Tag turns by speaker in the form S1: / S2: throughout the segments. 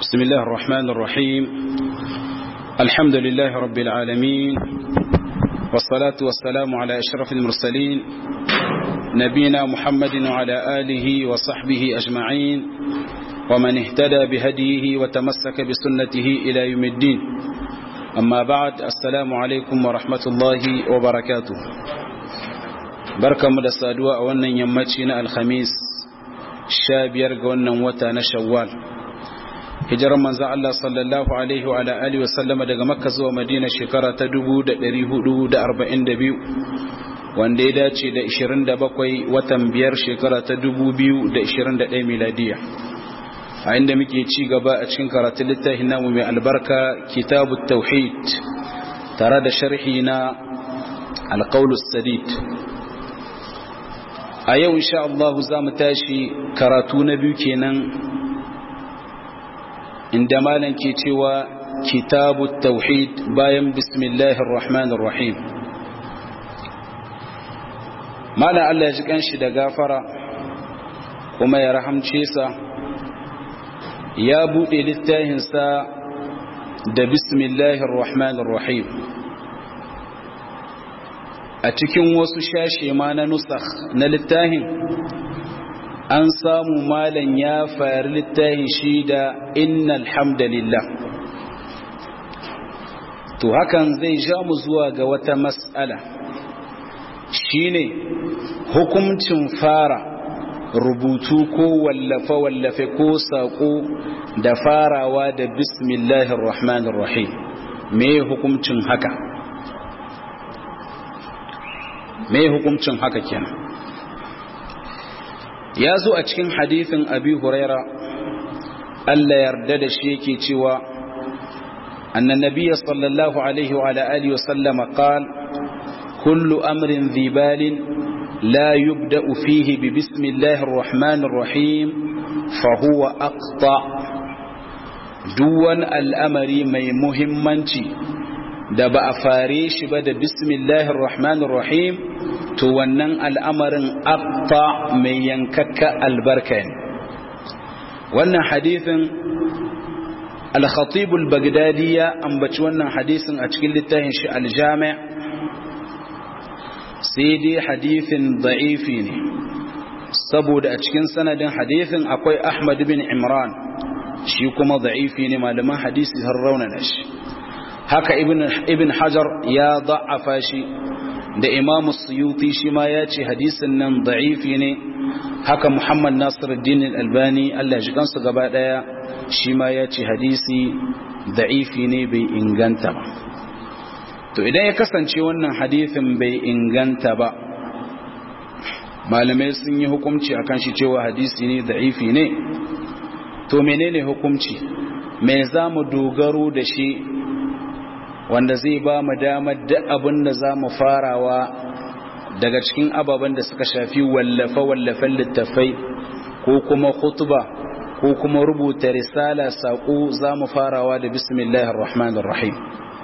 S1: بسم الله الرحمن الرحيم الحمد لله رب العالمين والصلاة والسلام على أشرف المرسلين نبينا محمد وعلى آله وصحبه أجمعين ومن اهتدى بهديه وتمسك بسنته إلى يوم الدين أما بعد السلام عليكم ورحمة الله وبركاته بركة مدسادوا أولا يمتشنا الخميس شابير قولنا وتا شوال hijirar manzan Allah sallallahu Alaihi wa alihi wasallama daga makka zuwa madina shekara ta 442 wanda ya dace da 27 watan biyar shekara ta 2021 miladiya a inda muke ci gaba a cikin karatun littafin namu mai albarka kitabu tauhid tare da sharhi na alƙaulus sadid a yau insha Allah za mu tashi karatu na biyu kenan inda malam ke cewa kitabu tauhid bayan bismillahir rahmanir rahim malam Allah ya ji kanshi da gafara kuma ya rahamce sa ya bude littafin sa da bismillahir rahmanir rahim a cikin wasu shashe ma na nusakh na littafin an samu malan ya fari littafin shi da innal hamdalillah to hakan zai ja mu zuwa ga wata mas'ala shine hukuncin fara rubutu ko wallafe-wallafe ko saƙo da farawa da bismillahir rahmanir rahim me hukuncin haka me hukuncin haka kenan ya zo a cikin hadithin abi huraira Allah yarda da shi yake cewa annan nabiyya sallallahu alaihi wa alihi wa sallama qal kullu amrin dhibalin la yubda'u fihi bi bismillahir rahmanir rahim fa huwa aqta duwan al'amari mai muhimmanci da ba a fare shi ba da bismillahir rahmanir rahim to wannan al'amarin abta mai yankakka albarka ne wannan hadithin al-khatibul bagdadi ya ambaci wannan hadisin a cikin littafin shi al-jami' sai dai hadithin da'ifi ne saboda a cikin sanadin hadithin akwai ahmad bin imran shi kuma da'ifi ne malaman hadisi har raunana shi haka ibn hajar ya da'afa shi da imamu suyuti shi ma ya ce hadisin nan da'ifi ne haka muhammad nasiruddin albani allah shi kansu gaba daya shi ma ya ce hadisi da'ifi ne bai inganta ba to idan ya kasance wannan hadisin bai inganta ba malamai sun yi hukumci akan shi cewa hadisi ne da'ifi ne to menene hukumci me za mu dogaro da shi wanda zai ba mu damar da abin da za mu farawa daga cikin ababen da suka shafi wallafe-wallafen littafai ko kuma khutba ko kuma rubuta risala saƙo za mu farawa da bismillahir rahmanir rahim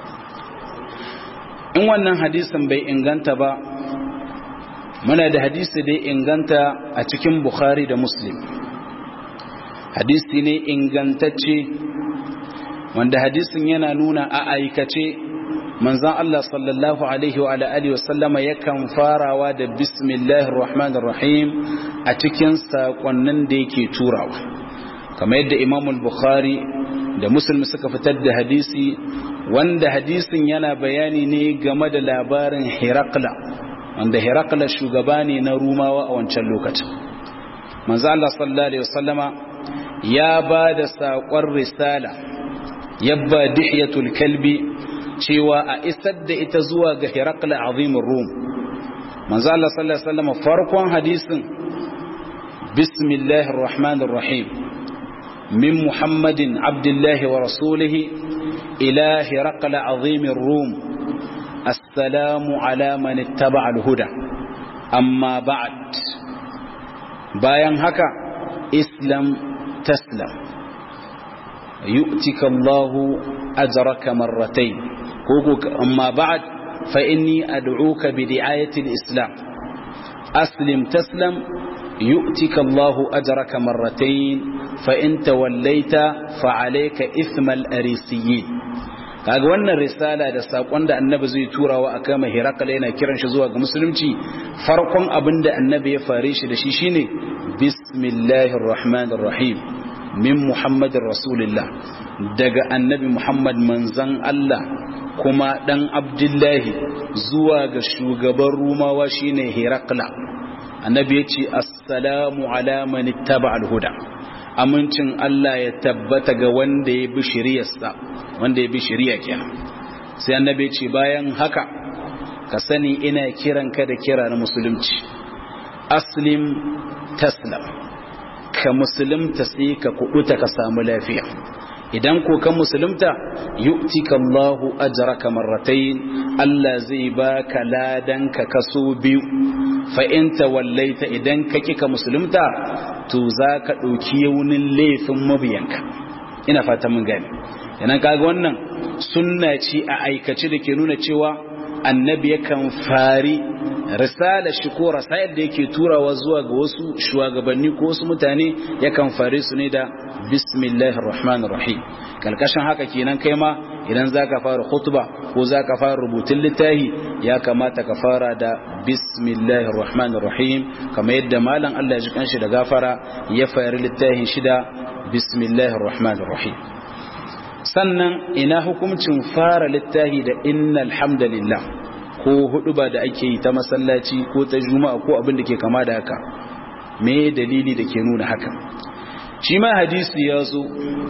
S1: in wannan hadisin bai inganta ba muna da hadisi da inganta a cikin bukhari da muslim hadisi ne ingantacce wanda hadisin yana nuna a aikace manzan Allah sallallahu alaihi wa alihi wasallama yakan farawa da bismillahir rahmanir rahim a cikin sakonnin da yake turawa kamar yadda Imam al-Bukhari da Muslim suka fitar da hadisi wanda hadisin yana bayani ne game da labarin Herakla wanda Herakla shugaba ne na Rumawa a wancan lokacin manzan Allah sallallahu alaihi wasallama ya ba da saƙon risala yabba dihiyatul kalbi cewa a isar da ita zuwa ga hirakla azimin rum manzo Allah sallallahu alaihi wasallam farkon hadisin bismillahir rahmanir rahim min muhammadin abdullahi wa rasulihi ila hirakla azimin rum assalamu ala man ittaba al-huda amma ba'd bayan haka islam taslam يؤتك الله أجرك مرتين أما بعد فإني أدعوك بدعاية الإسلام أسلم تسلم يؤتك الله أجرك مرتين fa in tawallaita fa alayka ithmal arisiyyin kaga wannan risala da sakon da annabi zai turawa a kama hirakala yana kiran shi zuwa ga musulunci farkon abin da annabi ya fare shi da shi shine bismillahir rahmanir rahim min muhammadin rasulillah daga annabi muhammad manzan allah kuma dan abdullahi zuwa ga shugaban rumawa shine hirakla annabi ya ce assalamu ala man ittaba al-huda amincin Allah ya tabbata ga wanda ya bi shiriyarsa wanda ya bi shiriya kenan sai annabi ce bayan haka ka sani ina kiran ka da kira na musulunci aslim taslam ka musulunta sai ka kubuta ka samu lafiya idan ko ka musulunta yu'tika Allahu ajraka marratayn Allah zai baka ladan ka kaso biyu fa in tawallaita idan ka kika musulunta to zaka dauki yaunin laifin mabiyanka ina fata mun gane idan kaga wannan sunna ce a aikace da ke nuna cewa annabi yakan fari risala shi ko rasail da yake turawa zuwa ga wasu shugabanni ko wasu mutane yakan fare su ne da bismillahir rahmanir rahim kalkashin haka kenan kai ma idan zaka fara khutba ko zaka fara rubutun littafi ya kamata ka fara da bismillahir rahmanir rahim kamar yadda malam Allah ya ji kanshi da gafara ya fara littafin shi da bismillahir rahmanir rahim sannan ina hukuncin fara littafi da innal hamdalillah ko hudu ba da ake yi ta masallaci ko ta juma'a ko abin da ke kama da haka me dalili da ke nuna haka shi ma hadisi ya zo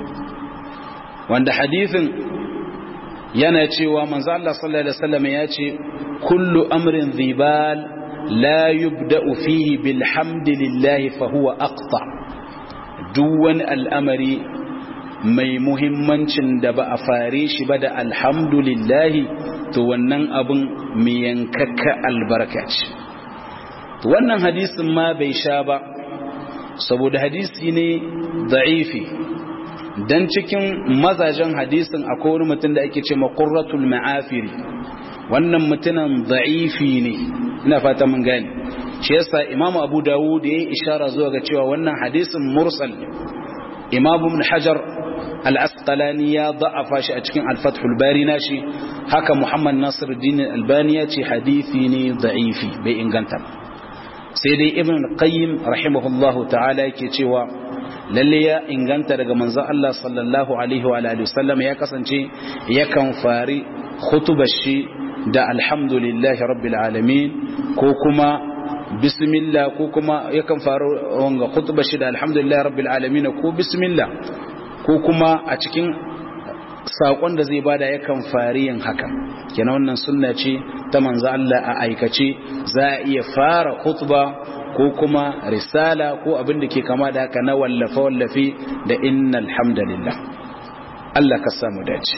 S1: wanda hadisin yana cewa manzo Allah sallallahu alaihi wasallam ya ce kullu amrin dhibal la yubda'u fihi bilhamdillah fa huwa aqta duk wani al'amari mai muhimmancin da ba a fare shi ba da alhamdulillahi to wannan abin mai yankakka albarka ce wannan hadisin ma bai sha ba saboda hadisi ne da'ifi dan cikin mazajen hadisin akwai wani mutum da ake ce maqurratul ma'afiri wannan mutumin da'ifi ne ina fata mun gane shi yasa imamu abu dawud ya yi ishara zuwa ga cewa wannan hadisin mursal imamu ibn hajar al-asqalani ya da'afa shi a cikin al-fathul bari nashi haka muhammad nasiruddin albani ya ce hadisi ne da'ifi bai inganta sai dai ibn qayyim rahimahullahu ta'ala yake cewa lalle ya inganta daga manzon Allah sallallahu alaihi wa alihi wasallam ya kasance yakan fari khutubar shi da alhamdulillahi rabbil alamin ko kuma bismillah ko kuma yakan faru wanga khutba shi da alhamdulillah rabbil alamin ko bismillah ko kuma a cikin sakon da zai bada yakan fari yin haka kenan wannan sunna ce ta manzo Allah a aikace za a iya fara khutba ko kuma risala ko abin da ke kama da haka na wallafa wallafi da innal hamdalillah Allah ka samu dace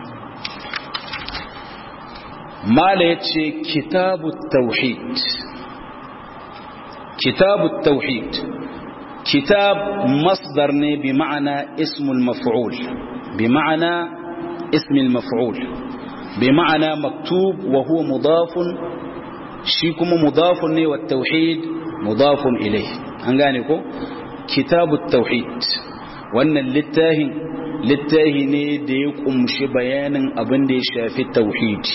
S1: mala yace kitabut tauhid كتاب التوحيد كتاب مصدر بمعنى اسم المفعول بمعنى اسم المفعول بمعنى مكتوب وهو مضاف شيكم مضاف والتوحيد مضاف إليه أنغانيكو كتاب التوحيد وأن للتاهن للتاهن ديكم شبيان أبن دي شافي التوحيد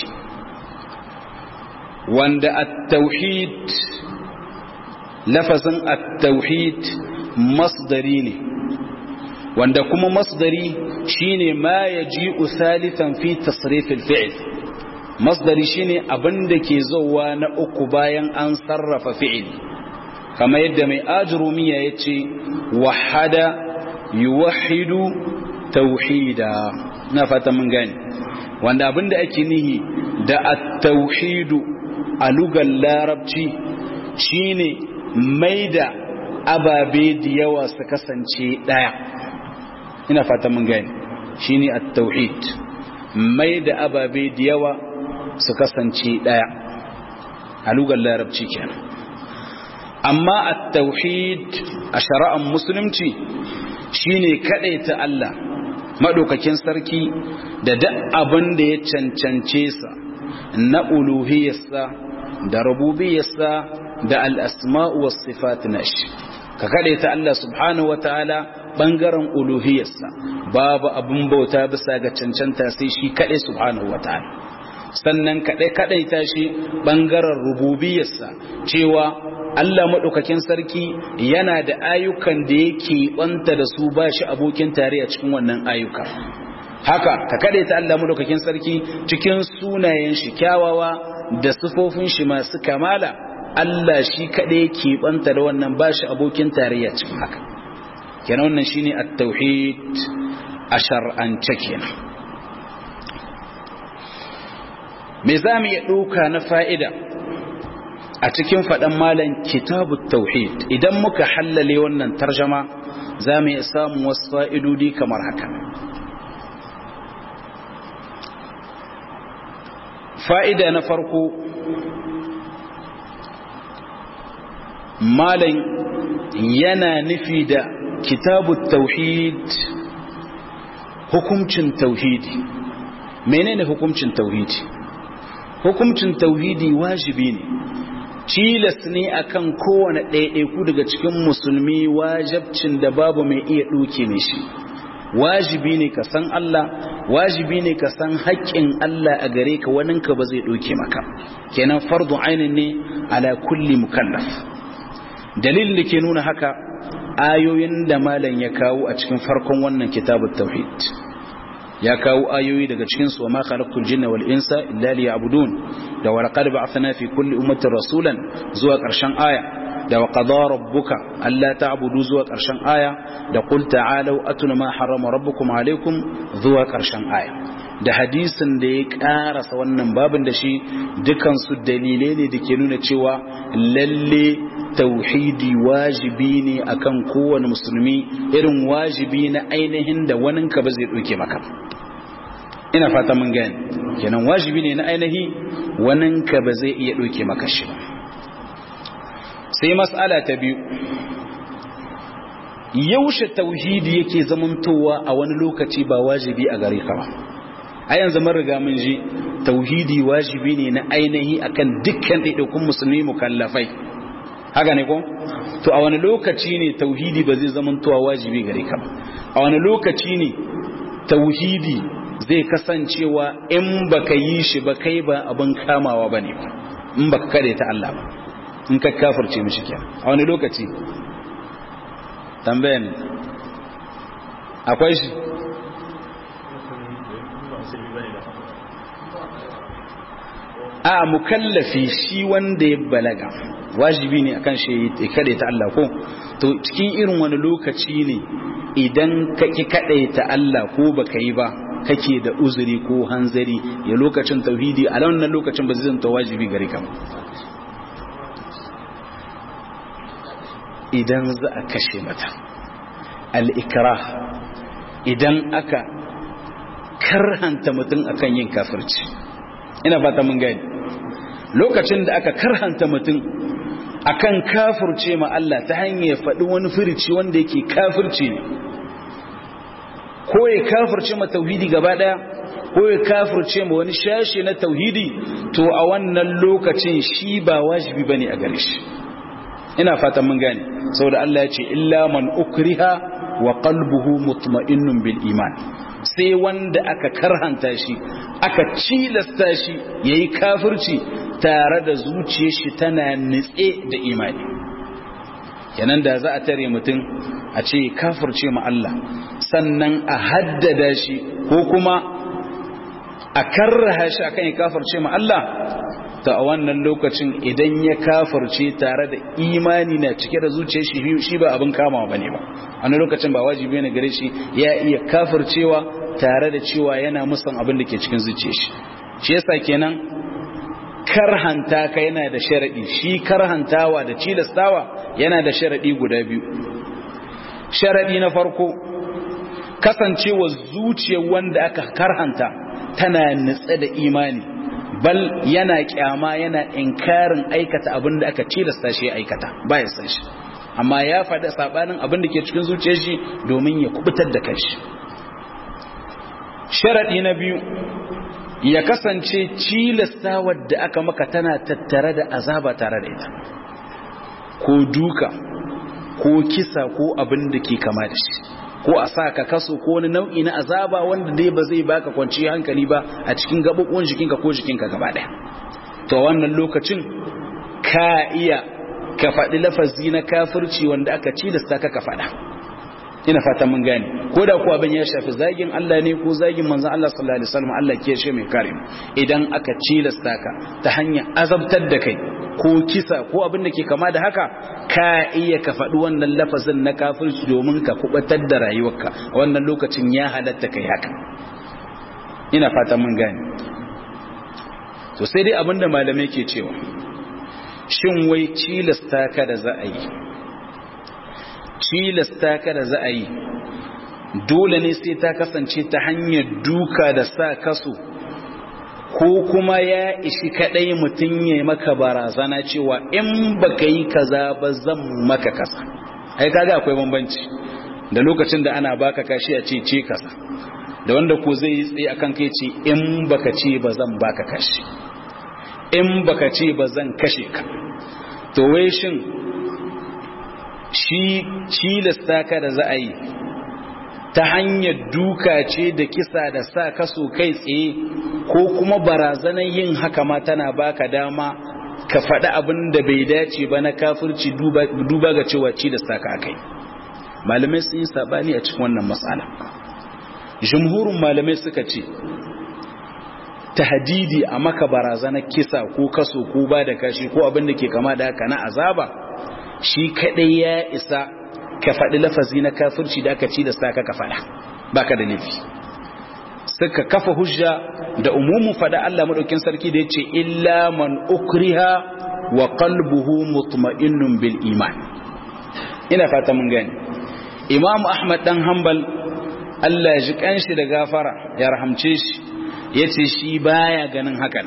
S1: وأن التوحيد lafazin at-tauhid masdari ne wanda kuma masdari shine ma yaji'u thalithan fi tasrif al-fi'l masdari shine abinda ke zowa na uku bayan an sarrafa fi'il kama yadda mai ajrumiya yace wahada yuwahhidu tauhida na fata mun gane wanda abinda ake nihi da at-tauhidu a lugar larabci shine mai da ababe da yawa su kasance ɗaya ina fata mun gani shi ne a tauhid mai da ababe da yawa su kasance ɗaya a lugar larabci kenan amma a tauhid a shari'ar musulunci shi ne ta Allah maɗaukakin sarki da duk abin da ya cancance sa na uluhiyarsa da rububiyarsa da al'asma'u wasu sifat nashi ka kaɗe ta Allah subhanahu wa ta'ala bangaren uluhiyarsa babu abin bauta bisa ga cancanta sai shi kaɗai subhanahu wataala sannan kaɗai kaɗai ta shi bangaren rububiyarsa cewa Allah maɗaukakin sarki yana da ayyukan da yake ɓanta da su ba shi abokin tare a cikin wannan ayyuka haka ka kaɗai ta Allah maɗaukakin sarki cikin sunayen shi kyawawa da sifofin shi masu kamala Allah shi kaɗai ke ɓanta da wannan ba shi abokin tarayya cikin haka kenan wannan shine at-tauhid a shar'ance kenan me za mu iya ɗauka na fa'ida a cikin faɗan malam kitabu tauhid idan muka hallale wannan tarjama za mu iya samun wasu fa'idodi kamar haka fa'ida na farko malam yana nufi da kitabu tauhid hukumcin tauhidi menene hukumcin tauhidi hukumcin tauhidi wajibi ne tilas ne akan kowane ɗaiɗaiku daga cikin musulmi wajabcin da babu mai iya ɗauke mai shi wajibi ne ka san Allah wajibi ne ka san haƙƙin Allah a gare ka waninka ba zai ɗauke maka kenan fardu ainin ne ala kulli mukallaf dalilin da ke nuna haka ayoyin da malam ya kawo a cikin farkon wannan kitabut tauhid ya kawo ayoyi daga cikin su ma khalaqtul jinna wal insa illa liya'budun da wa laqad ba'athna fi kulli ummatin rasulan zuwa ƙarshen aya da wa qada rabbuka alla ta'budu zuwa ƙarshen aya da qul ta'alu atuna ma harrama rabbukum alaykum zuwa ƙarshen aya da hadisin da ya karasa wannan babin da shi dukansu dalilai ne da ke nuna cewa lalle tauhidi wajibi ne akan kowane musulmi irin wajibi na ainihin da waninka ba zai ɗauke maka ina fata mun gani kenan wajibi ne na ainihi waninka ba zai iya ɗauke maka shi ba sai mas'ala ta biyu yaushe tauhidi yake zamantowa a wani lokaci ba wajibi a gare ka ba a yanzu mun riga mun ji tauhidi wajibi ne na ainihi akan dukkan ɗaiɗaikun musulmi mukallafai haka ne ko to a wani lokaci ne tauhidi ba zai zama towa wajibi gare ka a wani lokaci ne tauhidi zai kasancewa in baka yi shi ba kai ba abin kamawa bane ba in baka kare ta Allah ba in ka kafirce mishi kenan a wani lokaci tambayan akwai shi a mukallafi shi wanda ya balaga wajibi ne akan shi ya ta Allah ko to cikin irin wani lokaci ne idan ka ki ta Allah ko baka yi ba kake da uzuri ko hanzari ya lokacin tauhidi a wannan lokacin ba zai zanta wajibi gare ka idan za a kashe mata al-ikrah idan aka karhanta mutum akan yin kafirci ina fata mun gani lokacin da aka karhanta mutum akan kafirce ma Allah ta hanyar faɗi wani firici wanda yake kafirci ne ko ya kafirce ma tauhidi gaba ɗaya ko ya kafirce ma wani shashi na tauhidi to a wannan lokacin shi ba wajibi bane a gare shi ina fatan mun gane saboda Allah ya ce illa man ukriha wa qalbuhu mutma'innun bil iman sai wanda aka karhanta shi aka cilasta shi yayi kafirci tare da zuciyar shi tana nitse da imani kenan da za a tare mutum a ce kafirce ma Allah sannan a haddada shi ko kuma a karraha shi akan ya kafirce ma Allah ta a wannan lokacin idan ya kafirce tare da imani na cike da zuciyar shi shi ba abin kamawa bane ba a lokacin ba wajibi ne gare shi ya iya kafircewa tare da cewa yana musan abin da ke cikin zuciyar shi shi yasa kenan karhanta ka yana da sharadi shi karhantawa da cilastawa yana da sharadi guda biyu sharadi na farko kasancewa zuciyar wanda aka karhanta tana nutse da imani bal yana kyama yana inkarin aikata abin da aka cilasta shi ya aikata ba ya san shi amma ya faɗi sabanin abin da ke cikin zuciyar shi domin ya kubutar da kanshi sharadi na biyu ya kasance cilasta wadda aka maka tana tattare da azaba tare da ita ko duka ko kisa ko abin da ke kama da shi ko a sa ka kaso ko wani nau'i na azaba wanda dai ba zai baka kwanci hankali ba a cikin gaɓoɓin jikinka ko jikinka gaba ɗaya to wannan lokacin ka iya ka faɗi lafazi na kafirci wanda aka ci da ka ka faɗa ina fata mun gane ko da ko abin ya shafi zagin Allah ne ko zagin manzon Allah sallallahu alaihi wasallam Allah ke shi mai kare idan aka cilasta ka ta hanyar azabtar da kai ko kisa ko abin da ke kama da haka ka iya ka faɗi wannan lafazin na kafirci domin ka kubatar da rayuwarka wannan lokacin ya halatta kai haka ina fata mun gane to sai dai abinda malamai ke cewa shin wai cilasta ka da za a yi cilasta ka da za a yi dole ne sai ta kasance ta hanyar duka da sa kaso ko kuma ya ishi kadai mutum ya maka barazana cewa in baka yi kaza ba zan maka kasa ai kaga akwai bambanci da lokacin da ana baka kashi a ce ce kasa da wanda ko zai yi tsaye akan kai ce in baka ce ba zan baka kashi in baka ce ba zan kashe ka to wai shin shi cilasta ka da za a yi ta hanyar duka ce da kisa da sa kaso kai tsaye ko kuma barazanar yin haka ma tana baka dama ka faɗi abin da bai dace ba na kafirci duba ga cewa cilasta ka kai malamai sun yi sabani a cikin wannan matsala jumhurin malamai suka ce tahdidi a maka barazanar kisa ko kaso ko ba da kashi ko abin da ke kama da haka na azaba shi kadai ya isa ka faɗi lafazi na kafirci da aka ci da saka ka faɗa baka da nufi suka kafa hujja da umumin faɗa Allah madaukin sarki da yace illa man ukriha wa qalbuhu mutma'innun bil iman ina fata mun gani Imam Ahmad dan Hanbal Allah ya ji kanshi da gafara ya rahamce shi yace shi baya ganin hakan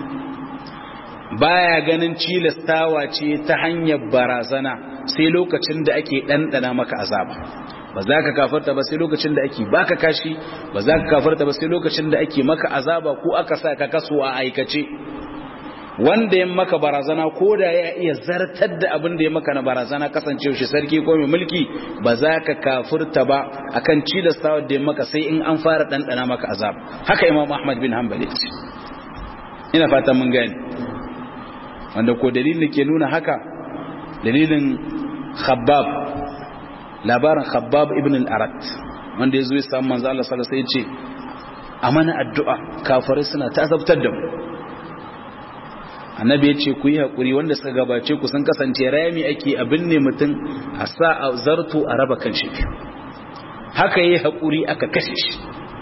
S1: baya ganin cilastawa ce ta hanyar barazana sai lokacin da ake ɗanɗana maka azaba ba za ka kafarta ba sai lokacin da ake baka kashi ba za ka kafarta ba sai lokacin da ake maka azaba ko aka sa ka kaso a aikace wanda ya maka barazana ko da ya iya zartar da abin da ya maka na barazana kasancewa shi sarki ko mai mulki ba za ka kafurta ba akan cilastawa da ya maka sai in an fara ɗanɗana maka azaba haka imam ahmad bin hanbali ina fatan mun gani wanda ko dalilin ke nuna haka dalilin khabbab labarin khabbab ibn al-arat wanda ya zo ya samu manzo Allah sallallahu alaihi wasallam ya ce a mana addu'a kafirai suna tazabtar da mu annabi ya ce ku yi hakuri wanda suka gabace ku sun kasance rami ake abin ne mutum a sa a zarto a raba kan shi haka yi hakuri aka kashe shi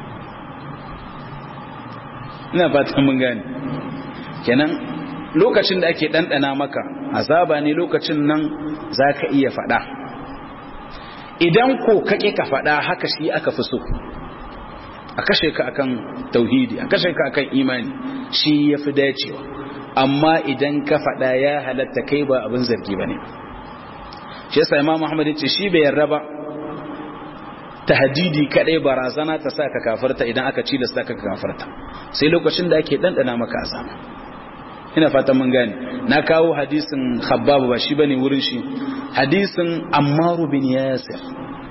S1: ina fatan mun gane kenan lokacin da ake ɗanɗana maka azaba ne lokacin nan za ka iya faɗa idan ko kake ka faɗa haka shi aka fi so a kashe ka akan tauhidi a kashe ka akan imani shi ya fi dacewa amma idan ka faɗa ya halatta kai ba abin zargi ba ne shi yasa imam muhammad ce shi bai yarda ba tahdidi kadai barazana ta sa ka kafarta idan aka ci da sa ka kafarta sai lokacin da ake dandana maka azaba ina fata mun gane na kawo hadisin khabbab ba shi bane wurin shi hadisin ammar bin yasir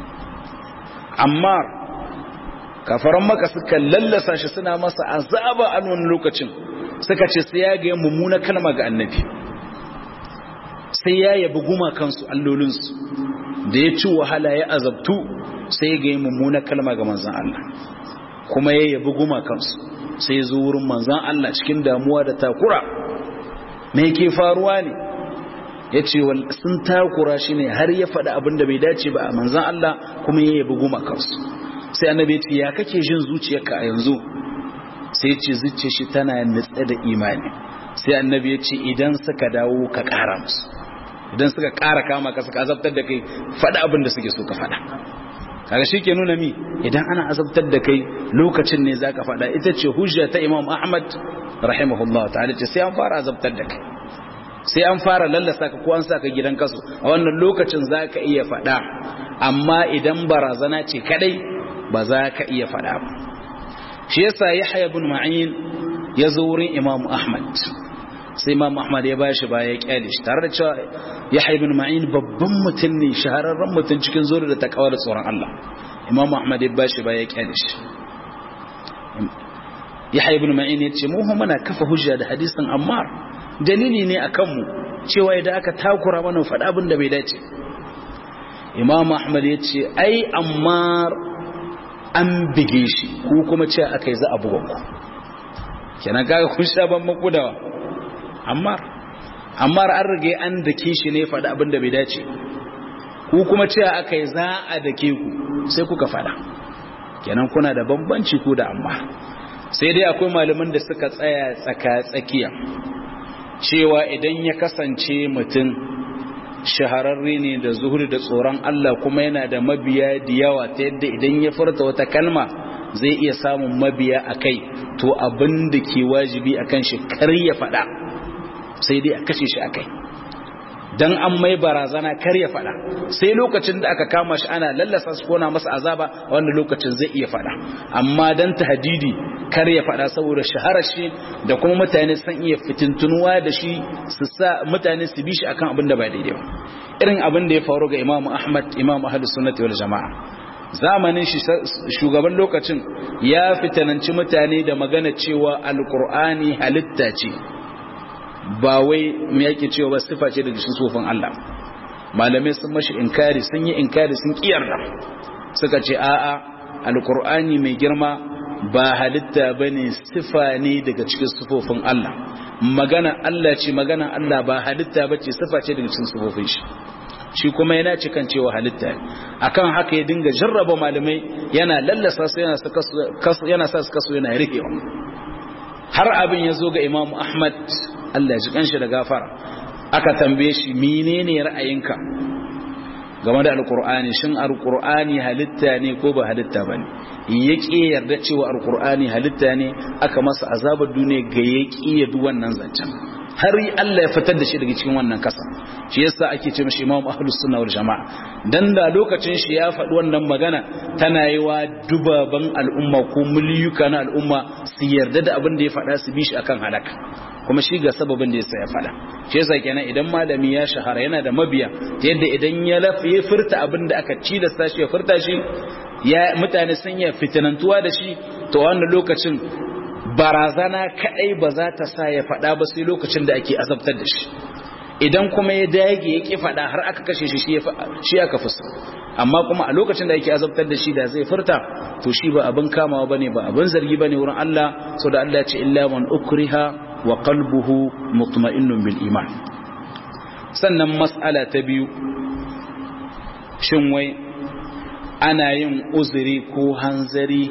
S1: ammar kafaran maka suka lallasa shi suna masa azaba a wannan lokacin suka ce sai ya ga mummuna kalma ga annabi sai ya yabi gumakansu allolinsu da ya ci wahala ya azabtu sai ya ga mummuna kalma ga manzan Allah kuma ya yabi gumakansu sai ya zo wurin manzan Allah cikin damuwa da takura me ke faruwa ne ya ce sun takura shi ne har ya faɗi abin da bai dace ba a manzan Allah kuma ya yabi gumakansu sai annabi ya ce ya kake jin zuciyarka a yanzu sai ce zuciya shi tana nutse da imani sai annabi ya ce idan suka dawo ka ƙara musu idan suka ƙara kama ka suka azabtar da kai faɗa abin da suke so ka faɗa kaga shi ke nuna mi idan ana azabtar da kai lokacin ne za ka faɗa ita ce hujja ta imam ahmad rahimahullah ta'ala ce sai an fara azabtar da kai sai an fara lallasa ka ko an sa ka gidan kasu a wannan lokacin za ka iya faɗa amma idan barazana ce kadai ba za ka iya faɗa ba shi yasa yahya ibn ma'in ya zo wurin imam ahmad sai imam ahmad ya bashi baya ya kyale shi tare da cewa yahya ibn ma'in babban mutum ne shahararren mutum cikin zuri da takawa da tsoron Allah imam ahmad ya bashi ba ya kyale shi yahya ibn ma'in ya ce mu muna kafa hujja da hadisin ammar dalili ne akan mu cewa idan aka takura mana faɗa abin da bai dace imam ahmad ya ce ai ammar an bige shi ko kuma ce aka yi za a buga ku kenan kaga kun sha ban makudawa ammar ammar an rage an dake shi ne faɗa abin da bai dace ku kuma ce aka yi za a dake ku sai kuka faɗa kenan kuna da bambanci ku da ammar sai dai akwai malaman da suka tsaya tsaka tsakiya cewa idan ya kasance mutum shahararre ne da zuhuri da tsoron Allah kuma yana da mabiya da yawa ta yadda idan ya furta wata kalma zai iya samun mabiya a kai to abin da ke wajibi a kan shi kar ya faɗa sai dai a kashe shi a kai don an mai barazana kar ya faɗa sai lokacin da aka kama shi ana lallasa su kona masa azaba a wanda lokacin zai iya faɗa amma don hadidi kar ya faɗa saboda shaharar shi da kuma mutane san iya fitintunuwa da shi su sa mutane su bi shi akan abin da ba daidai ba irin abin da ya faru ga Imam Ahmad Imam Ahlus Sunnati wal Jama'a zamanin shi shugaban lokacin ya fitananci mutane da magana cewa alqur'ani halitta ce ba wai me yake cewa ba sifa ce daga cikin sufin Allah malamai sun mashi inkari sun yi inkari sun kiyarda suka ce a'a alqur'ani mai girma ba halitta bane sifa ne daga cikin sufofin Allah magana Allah ce magana Allah ba halitta bace sifa ce daga cikin sufofin shi shi kuma yana cikan cewa halitta akan haka ya dinga jarraba malamai yana lallasa su yana yana sa su kaso yana rikewa har abin ya zo ga Imam Ahmad Allah ya ji kanshi da gafara aka tambaye shi menene ra'ayinka game da alkur'ani shin alkur'ani halitta ne ko ba halitta bane yake yarda cewa alkur'ani halitta ne aka masa azabar duniya ga yaki ya du wannan zancen har Allah ya fitar da shi daga cikin wannan kasa shi yasa ake ce mishi Imam Ahlus Sunna wal Jamaa dan da lokacin shi ya faɗi wannan magana tana yi wa dubaban al'umma ko miliyuka na al'umma su yarda da abin da ya faɗa su bi shi akan halaka kuma shi ga sababin da yasa ya faɗa shi yasa kenan idan malami ya shahara yana da mabiya ta yadda idan ya lafi ya furta abin da aka ci da sashi ya furta shi ya mutane sun ya fitinantuwa da shi to wannan lokacin barazana kadai ba za ta sa ya faɗa ba sai lokacin da ake azabtar da shi idan kuma ya dage ya ki faɗa har aka kashe shi shi aka fusa amma kuma a lokacin da ake azabtar da shi da zai furta to shi ba abin kamawa bane ba abin zargi bane wurin Allah so da Allah ya ce illa man ukriha wa qalbuhu mutma'innun bil iman sannan mas'ala ta biyu shin wai ana yin uzuri ko hanzari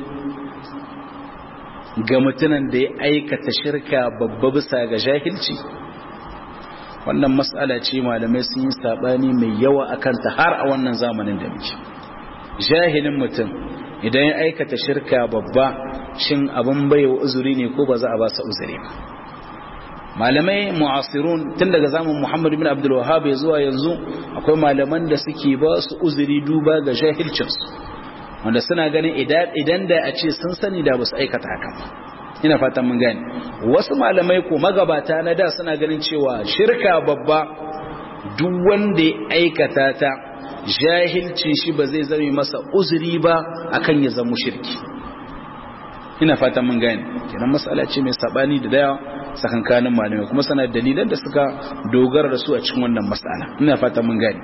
S1: ga mutumin da ya aikata shirka babba bisa ga jahilci wannan mas'ala ce malamai sun yi sabani mai yawa akan ta har a wannan zamanin da muke jahilin mutum idan ya aikata shirka babba shin abin baiwa uzuri ne ko ba za a ba sa uzuri ba malamai mu'asirun tun daga zamanin Muhammad ibn Abdul Wahhab ya zuwa yanzu akwai malaman da suke ba su uzuri duba ga jahilcinsu wanda suna ganin idan da a ce sun sani da basu aikata haka ina fatan mun gane wasu malamai ko magabata na da suna ganin cewa shirka babba duk wanda ya aikata ta jahilcin shi ba zai zame masa uzuri ba akan ya zama shirki ina fatan mun gane kenan mas'ala ce mai sabani da daya sakankanin malamai kuma sana dalilan da suka dogara da su a cikin wannan mas'ala ina fatan mun gane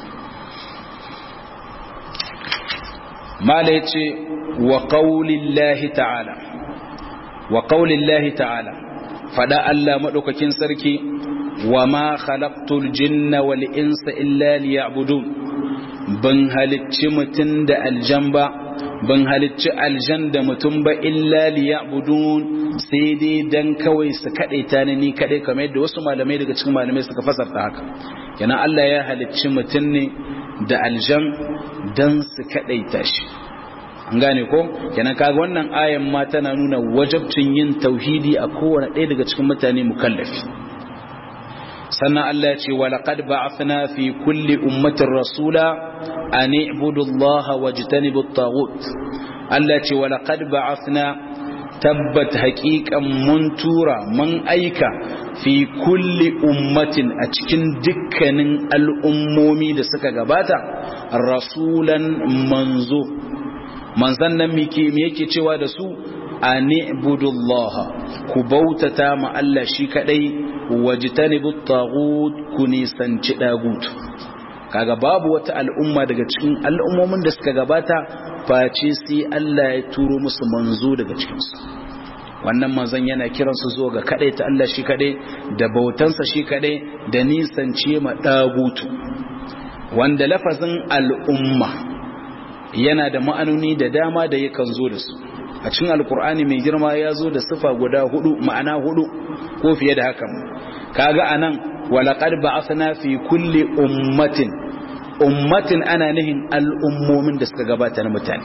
S1: mala yace wa qaulillahi ta'ala wa qaulillahi ta'ala fada Allah madaukakin sarki wa ma khalaqtul jinna wal insa illa liya'budun ban halicci mutun da aljan ba ban halicci aljan da mutum ba illa liya'budun sai dai dan kawai su kadaita ni ni kadai kamar yadda wasu malamai daga cikin malamai suka fasarta haka kenan Allah ya halicci mutum ne da aljan dan su kadaita shi an gane ko kenan kaga wannan ayan ma tana nuna wajabcin yin tauhidi a kowane ɗaya daga cikin mutane mukallafi sannan Allah ya ce wa laqad ba'athna fi kulli ummatin rasula an i'budu Allah wajtanibu at-taghut Allah ya ce wa laqad ba'athna tabbat haqiqan mun tura mun aika fi kulli ummatin a cikin dukkanin al'ummomi da suka gabata rasulan manzo manzan nan me yake cewa da su ani'budullaha ku bautata ma Allah shi kadai wajtanibut taghut ku nisanci dagut kaga babu wata al'umma daga cikin al'ummomin da suka gabata face sai Allah ya turo musu manzo daga cikin su wannan manzon yana kiran su zuwa ga kadai ta Allah shi kadai da bautansa shi kadai da nisance ma dagutu wanda lafazin al'umma yana da ma'anoni da dama da yakan zo da su a cikin alkur'ani mai girma ya zo da sifa guda hudu ma'ana hudu ko fiye da haka kaga anan walaqad ba'athna fi kulli ummatin ummatin ana nihin al'ummomin da suka gabata na mutane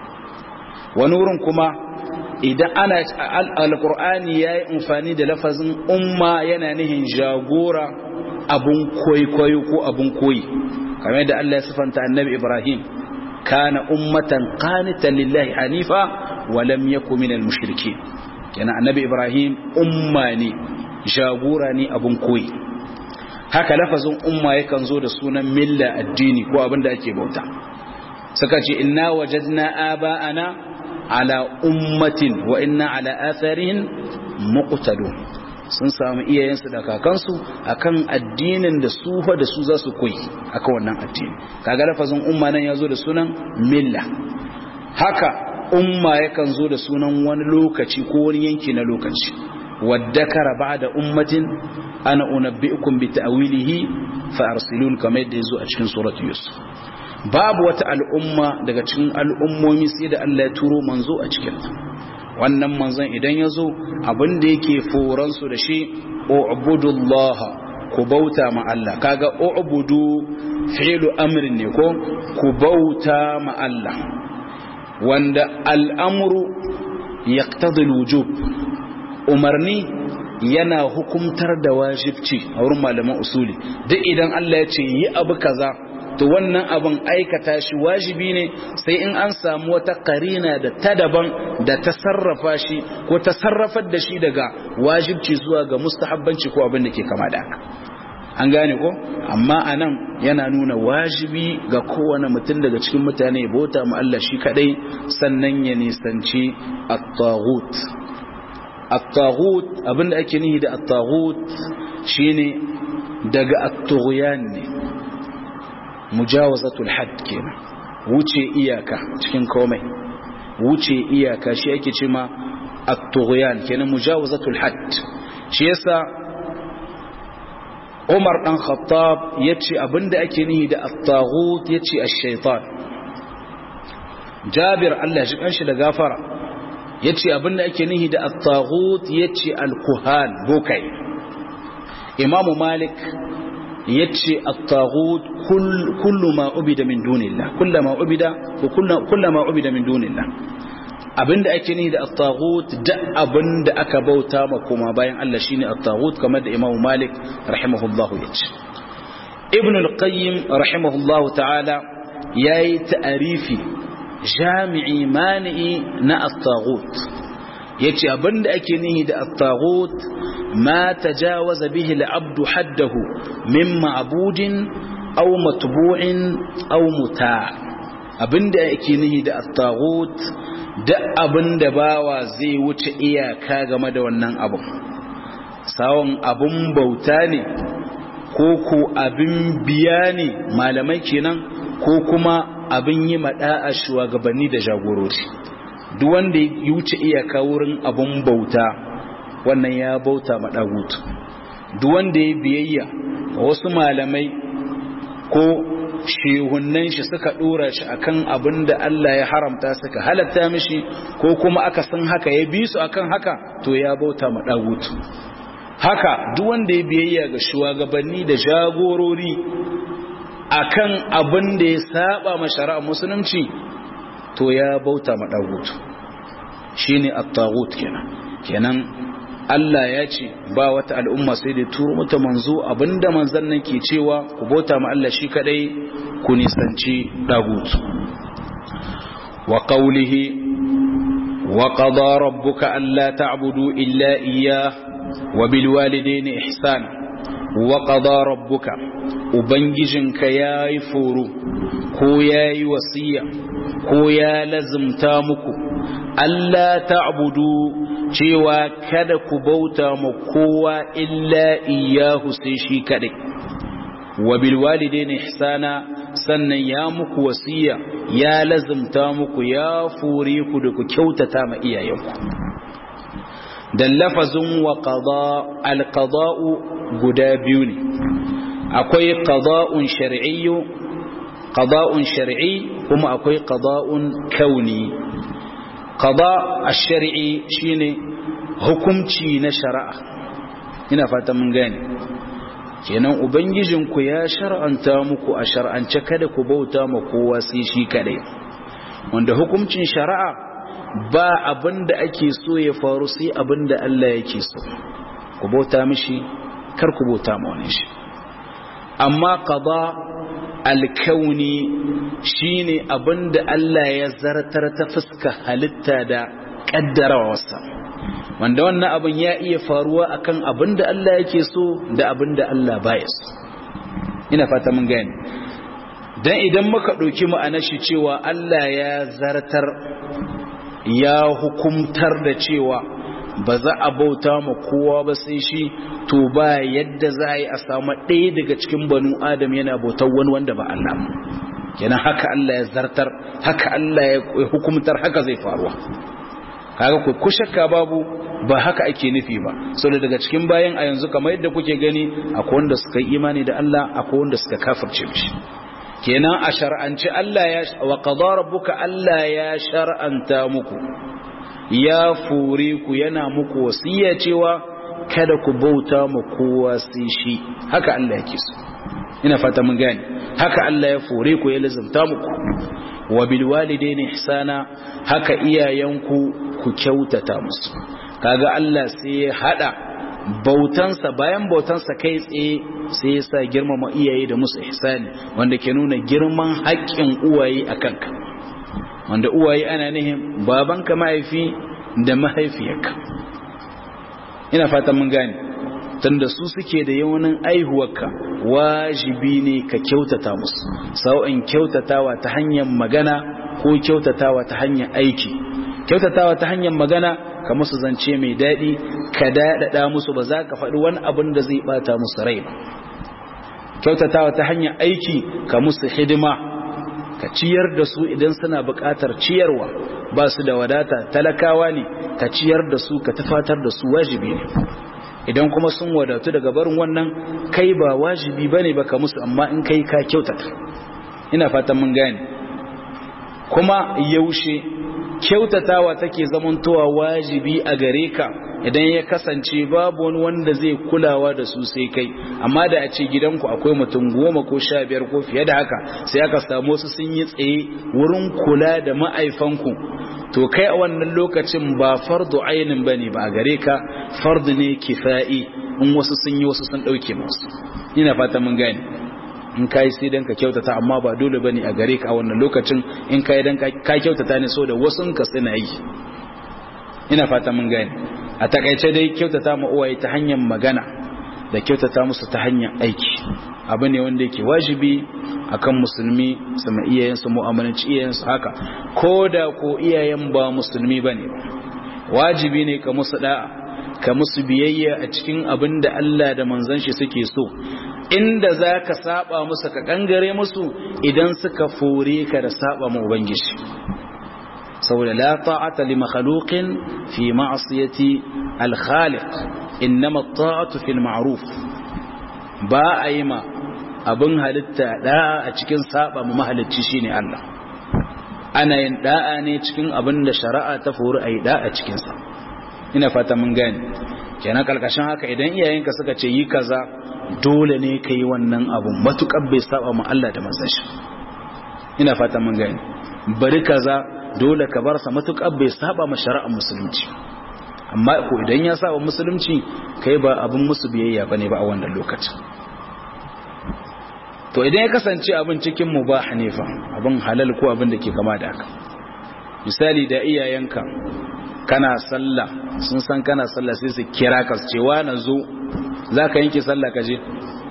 S1: wani wurin kuma idan ana alkur'ani yayi amfani da lafazin umma yana nihin jagora abun kwaikwayo ko abun koyi kamar da Allah ya sifanta annabi Ibrahim kana ummatan qanitan lillahi hanifa wa lam yakun minal mushrikeen kenan annabi Ibrahim umma ne jagora ne abun koyi haka lafazin umma yakan zo da sunan milla addini ko abin da ake bauta suka ce inna wajadna aba'ana ala ummatin wa inna ala atharihim muqtadun sun samu iyayensu da kakansu akan addinin da su fa da su za su koyi akan wannan addini kaga lafazin umma nan yazo da sunan milla haka umma yakan zo da sunan wani lokaci ko wani yanki na lokaci waddakara ba'da ummatin ana unabbi'ukum bi ta'wilihi fa arsilun kamar yadda yazo a cikin suratu yusuf babu wata al'umma daga cikin al'ummomi sai da Allah ya turo manzo a cikin ta wannan manzon idan yazo abin da yake foran su da shi u'budullaha ku bauta ma Allah kaga u'budu fi'lu amrin ne ko ku bauta ma Allah wanda al'amru yaqtadi al-wujub umarni yana hukumtar da wajibci a wurin malaman usuli duk idan Allah ya ce yi abu kaza to wannan abin aikata shi wajibi ne sai in an samu wata karina da ta daban da ta sarrafa shi ko ta sarrafar da shi daga wajibci zuwa ga mustahabbanci ko abin da ke kama da haka an gane ko amma anan yana nuna wajibi ga kowane mutum daga cikin mutane bauta mu Allah shi kadai sannan ya nisanci at-taghut at-taghut abinda ake nihi da at-taghut shine daga at-tughyan ne mujawazatul hadd kenan wuce iyaka cikin komai wuce iyaka shi ake cewa at-tughyan kenan mujawazatul hadd shi yasa Umar dan Khattab yace abinda ake nihi da at-taghut yace ash-shaytan Jabir Allah shi kanshi da gafara yace abinda ake nihi da at-taghut yace al-kuhan bokai Imam Malik yace at-taghut kullu ma ubida min dunillah kullama ubida ko kullama ubida min dunillah abinda ake nihi da at-taghut da abinda aka bauta ma kuma bayan Allah shine at-taghut kamar da Imam Malik rahimahullahu yace Ibn al-Qayyim rahimahullahu ta'ala yayi ta'arifi jami'i mani'i na at-taghut yace abinda ake nihi da at-taghut ma tajawaza bihi al-'abdu haddahu min ma'budin aw matbu'in aw muta' abinda ake nihi da at-taghut da abinda bawa zai wuce iyaka game da wannan abun sawon abun bauta ne ko ko abin biya ne malamai kenan ko kuma abin yi maɗa'a shugabanni da jagorori duk wanda ya wuce iyaka wurin abun bauta wannan ya bauta maɗagutu duk wanda ya biyayya wasu malamai ko shehunnan shi suka ɗora shi akan abin da Allah ya haramta suka halatta mishi ko kuma aka san haka ya bi su akan haka to ya bauta maɗagutu haka duk wanda ya biyayya ga shugabanni da jagorori akan abin da ya saba ma shari'ar musulunci to ya bauta ma dagutu shine at-taghut kenan kenan Allah ya ce ba wata al'umma sai da turo mata manzo abinda manzon nan ke cewa ku bauta ma Allah shi kadai ku nisanci dagutu wa qawlihi wa qada rabbuka alla ta'budu illa iyyah wa bil walidayni ihsana wa qada rabbuka ubangijinka yayi foro ko yayi wasiya ko ya lazimta muku Allah ta'budu cewa kada ku bauta ma kowa illa iyyahu sai shi kadai wa bil walidaini ihsana sannan ya muku wasiya ya lazimta muku ya fure ku da ku kyautata ma iyayenku dan lafazin wa qada al qada'u guda biyu ne akwai qada'un shar'iyyu qada'un shar'i kuma akwai qada'un kauni qada ash-shar'i shine hukunci na shari'a ina fata mun gane kenan ubangijinku ya shar'anta muku a shar'ance kada ku bauta ma kowa sai shi kadai wanda hukuncin shari'a ba abinda ake so ya faru sai abinda Allah yake so ku bauta mishi kar ku bauta ma wani shi amma qada alkauni shine abinda Allah ya zartar ta fuska halitta da kaddarawarsa wanda wannan abin ya iya faruwa akan abin da Allah yake so da abin da Allah baya so ina fata mun gane dan idan muka ɗauki ma'anar shi cewa Allah ya zartar ya hukumtar da cewa ba za a bauta ma kowa ba sai shi to ba yadda za a yi a samu ɗaya daga cikin banu adam yana bautar wani wanda ba Allah kenan haka Allah ya zartar haka Allah ya hukumtar haka zai faruwa kaga ku ku shakka babu ba haka ake nufi ba saboda daga cikin bayan a yanzu kamar yadda kuke gani akwai wanda suka yi imani da Allah akwai wanda suka kafirce mishi kenan a shar'anci Allah ya wa qada rabbuka Allah ya shar'anta muku ya fure ku yana muku wasiya cewa kada ku bauta ma kowa sai shi haka Allah yake so ina fata mun gane haka Allah ya fure ku ya lazumta muku wa bil walidaini ihsana haka iyayenku ku kyautata musu kaga Allah sai ya hada bautansa bayan bautansa kai tsaye sai ya sa girmama iyaye da musu ihsani wanda ke nuna girman haƙƙin uwaye a kanka wanda uwaye ana nihin babanka mahaifi da mahaifiyarka ina fatan mun gane tunda su suke da yawanin aihuwarka wajibi ne ka kyautata musu sau'in kyautatawa ta hanyar magana ko kyautatawa ta hanyar aiki kyautatawa ta hanyar magana ka musu zance mai daɗi ka daɗaɗa musu ba za ka faɗi wani abin da zai ɓata musu rai ba kyautatawa ta hanyar aiki ka musu hidima ka ciyar da su idan suna buƙatar ciyarwa ba su da wadata talakawa ne ka ciyar da su ka tafatar da su wajibi ne idan kuma sun wadatu daga barin wannan kai ba wajibi ba ne ba ka musu amma in kai ka kyautata ina fatan mun gane kuma yaushe kyautatawa take zamantowa wajibi a gare ka idan ya kasance babu wani wanda zai kulawa da su sai kai amma da a ce gidanku akwai mutum goma ko sha biyar ko fiye da haka sai aka samu su sun yi tsaye wurin kula da ma'aifanku to kai a wannan lokacin ba fardu ainin bane ba a gare ka fardu ne kifa'i in wasu sun yi wasu sun dauke masu ina fata mun gane in kai sai dan ka kyautata amma ba dole bane a gare ka a wannan lokacin in kai dan ka kyautata ne so da wasun ka suna yi ina fata mun gane a takaice dai kyautata ma uwaye ta hanyar magana da kyautata musu ta hanyar aiki abu ne wanda yake wajibi akan musulmi su ma iyayensu mu'amalanci iyayensu haka ko da ko iyayen ba musulmi bane wajibi ne ka musu da'a ka musu biyayya a cikin abin da Allah da manzon shi suke so inda za ka saba musu ka kangare musu idan suka fore ka da saba ma ubangiji saboda la ta'ata li makhluqin fi ma'siyati al-khaliq innama at-ta'atu fil ma'ruf ba a yi ma abin halitta da'a a cikin saba ma mahalicci shine Allah ana yin da'a ne cikin abin da shari'a ta fori ayi da'a cikin sa ina fata mun gane kenan kalkashin haka idan iyayenka suka ce yi kaza dole ne ka yi wannan abun matukar bai saba ma Allah da manzon ina fata mun gane bari kaza dole ka bar sa matukar bai saba ma shari'ar musulunci amma ko idan ya saba musulunci kai ba abin musu biyayya bane ba a wannan lokacin to idan ya kasance abin cikin mubah ne fa abin halal ko abin da ke kama da haka misali da iyayenka kana sallah sun san kana sallah sai su kira ka su ce wa na zo za ka yanke sallah ka je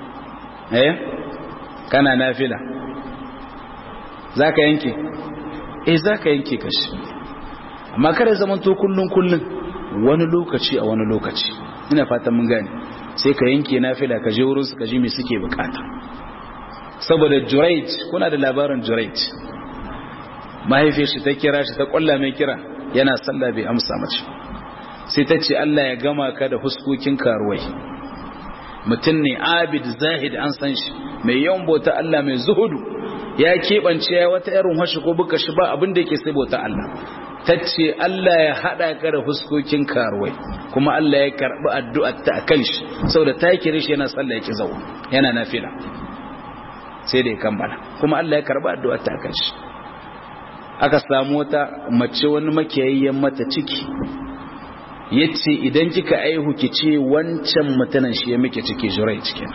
S1: eh kana nafila za ka yanke eh za ka yanke kashi amma kada zaman to kullun kullun wani lokaci a wani lokaci ina fatan mun gane sai ka yanke nafila ka je wurin su ka ji me suke bukata saboda Jurayj kuna da labarin Jurayj mahaifiyar shi ta kira shi ta kwalla mai kira yana sallah bai amsa mace sai ta ce Allah ya gama ka da huskokin karuwai mutum ne abid zahid an san shi mai yawan bauta Allah mai zuhudu ya keɓance ya wata irin hashi ko buka shi ba abin da yake sai bauta Allah ta ce Allah ya haɗa ka da huskokin karuwai kuma Allah ya karɓi addu'ar ta a kan shi saboda ta kire shi yana sallah yake zau yana nafila sai da ya kammala kuma Allah ya karɓi addu'ar ta a kan shi aka samu wata mace wani makiyayyen mata ciki ya ce idan kika aihu ki ce wancan mutanen shi ya muke ciki jurai cikin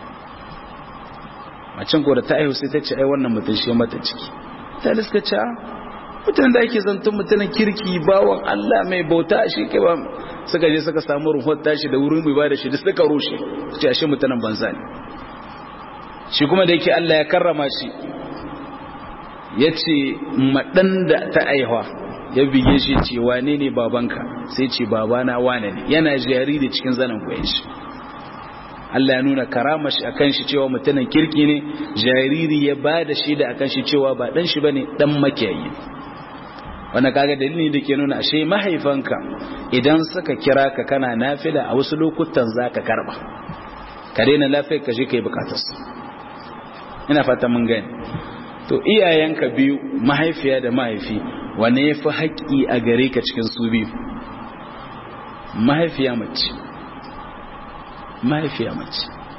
S1: macin ko da ta aihu sai ta ce ai wannan mutum shi ya mata ciki ta liska ce mutanen da ake zantun mutanen kirki bawan Allah mai bauta shi ke ba suka je suka samu ruhun tashi da wurin bai ba da shi da suka rushe su ce ashe mutanen banza ne shi kuma da yake Allah ya karrama shi ya ce maɗan da ta aihuwa ya bige shi ce wane ne babanka sai ce babana wane ne yana jariri cikin zanen koyan shi Allah ya nuna karama shi akan shi cewa mutumin kirki ne jariri ya ba da shi da akan shi cewa ba dan shi bane dan makiyayi wannan kaga dalili da ke nuna ashe mahaifanka idan suka kira ka kana nafila a wasu lokutan zaka karba ka daina lafiyar ka je kai bukatarsu ina fata mun gani to iyayenka biyu mahaifiya da mahaifi wane ya fi haƙƙi a gare ka cikin su biyu mahaifiya mace mahaifiya mace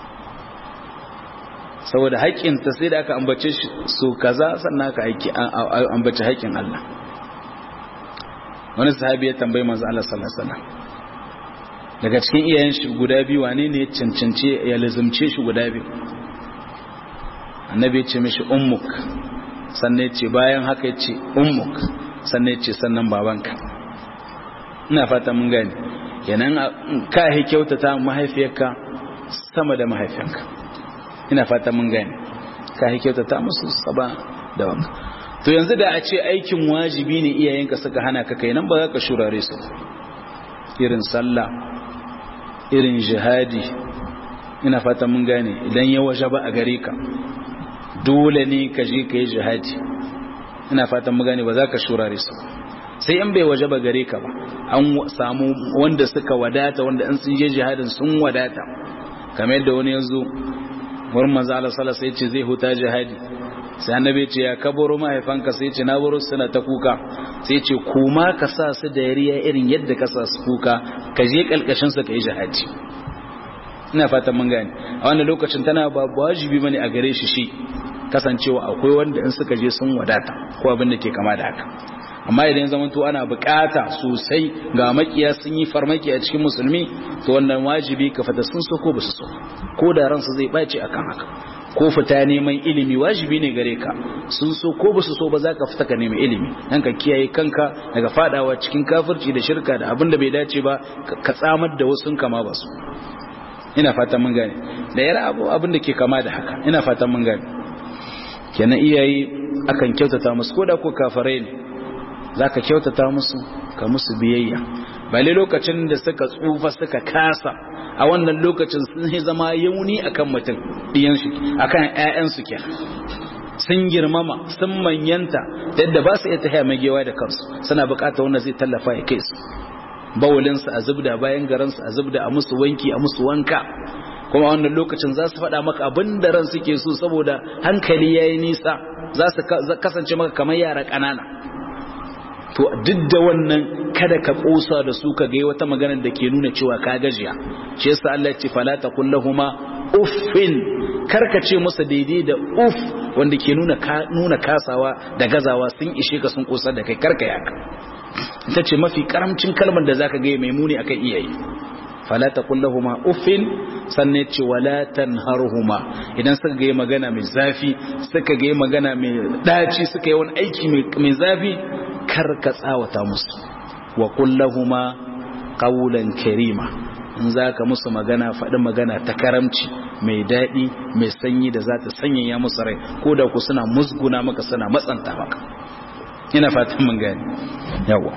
S1: saboda haƙƙinta sai da aka ambace su kaza sannan aka ambace haƙƙin Allah wani sahabi ya tambayi manzo Allah sallallahu alaihi wasallam daga cikin iyayen shi guda biyu wane ne ya cancance ya lazumce shi guda biyu annabi ya ce mishi ummuk sannan ya ce bayan haka ya ce ummuk sannan ya ce sannan babanka ina fata mun gani kenan ka yi kyautata mahaifiyarka sama da mahaifiyanka ina fata mun gani ka yi kyautata musu saba da wanka to yanzu da a ce aikin wajibi ne iyayenka suka hana ka kai nan ba za ka shurare su irin sallah irin jihadi ina fata mun gane idan ya waje ba a gare ka dole ne ka je ka yi jihadi ina fatan mu gane ba za ka shurare su sai in bai waje ba gare ka ba an samu wanda suka wadata wanda in sun je jihadin sun wadata kamar yadda wani yanzu wurin manzo Allah sallallahu alaihi ce zai huta jihadi sai annabi ce ya kabaro mahaifanka sai ce na baro suna ta kuka sai ce kuma ka sa su da yariya irin yadda ka sa su kuka ka je kalkashin su ka yi jihadi ina fatan mun gane a wannan lokacin tana ba wajibi bane a gare shi shi kasancewa akwai wanda in suka je sun wadata ko abin da ke kama da haka amma idan zaman to ana bukata sosai ga makiya sun yi farmaki a cikin musulmi to wannan wajibi ka fata sun so ko ba su so ko da ransu zai bace akan haka ko fita neman ilimi wajibi ne gare ka sun so ko ba su so ba za ka fita ka nemi ilimi dan ka kiyaye kanka daga fadawa cikin kafirci da shirka da abin da bai dace ba ka tsamar da wasu kama ba su ina fatan mun gane da yara abu abin da ke kama da haka ina fatan mun gane kenan iyaye akan kyautata musu ko da ko kafirai ne zaka kyautata musu ka musu biyayya bale lokacin da suka tsufa suka kasa a wannan lokacin sun yi zama yauni akan mutum diyan shi akan ƴaƴan su kenan sun girmama sun manyanta yadda ba su iya tafiya magewa da kansu suna bukatar wanda zai tallafa ya kai su bawalinsu a zubda bayan garansu a zubda a musu wanki a musu wanka kuma wannan lokacin za su faɗa maka abin da ran suke so saboda hankali ya yi nisa za su kasance maka kamar yara ƙanana to duk da wannan kada ka ƙosa da su ka ga wata maganar da ke nuna cewa ka gajiya shi yasa Allah ya ce fala taqul lahumu uffin karka ce musu daidai da uff wanda ke nuna nuna kasawa da gazawa sun ishe ka sun ƙosa da kai karka yaka ita ce mafi karamcin kalmar da zaka ga mai muni akan iyaye fala taqul lahumu uffin sanne ce wala tanharhuma idan suka ga magana mai zafi suka ga magana mai daci suka yi wani aiki mai zafi kar ka tsawata musu wa qul lahumu qawlan karima in zaka musu magana faɗi magana ta karamci mai daɗi mai sanyi da za ta sanyaya musu rai ko da ku suna musguna maka suna matsanta maka ina fatan mun gani yawa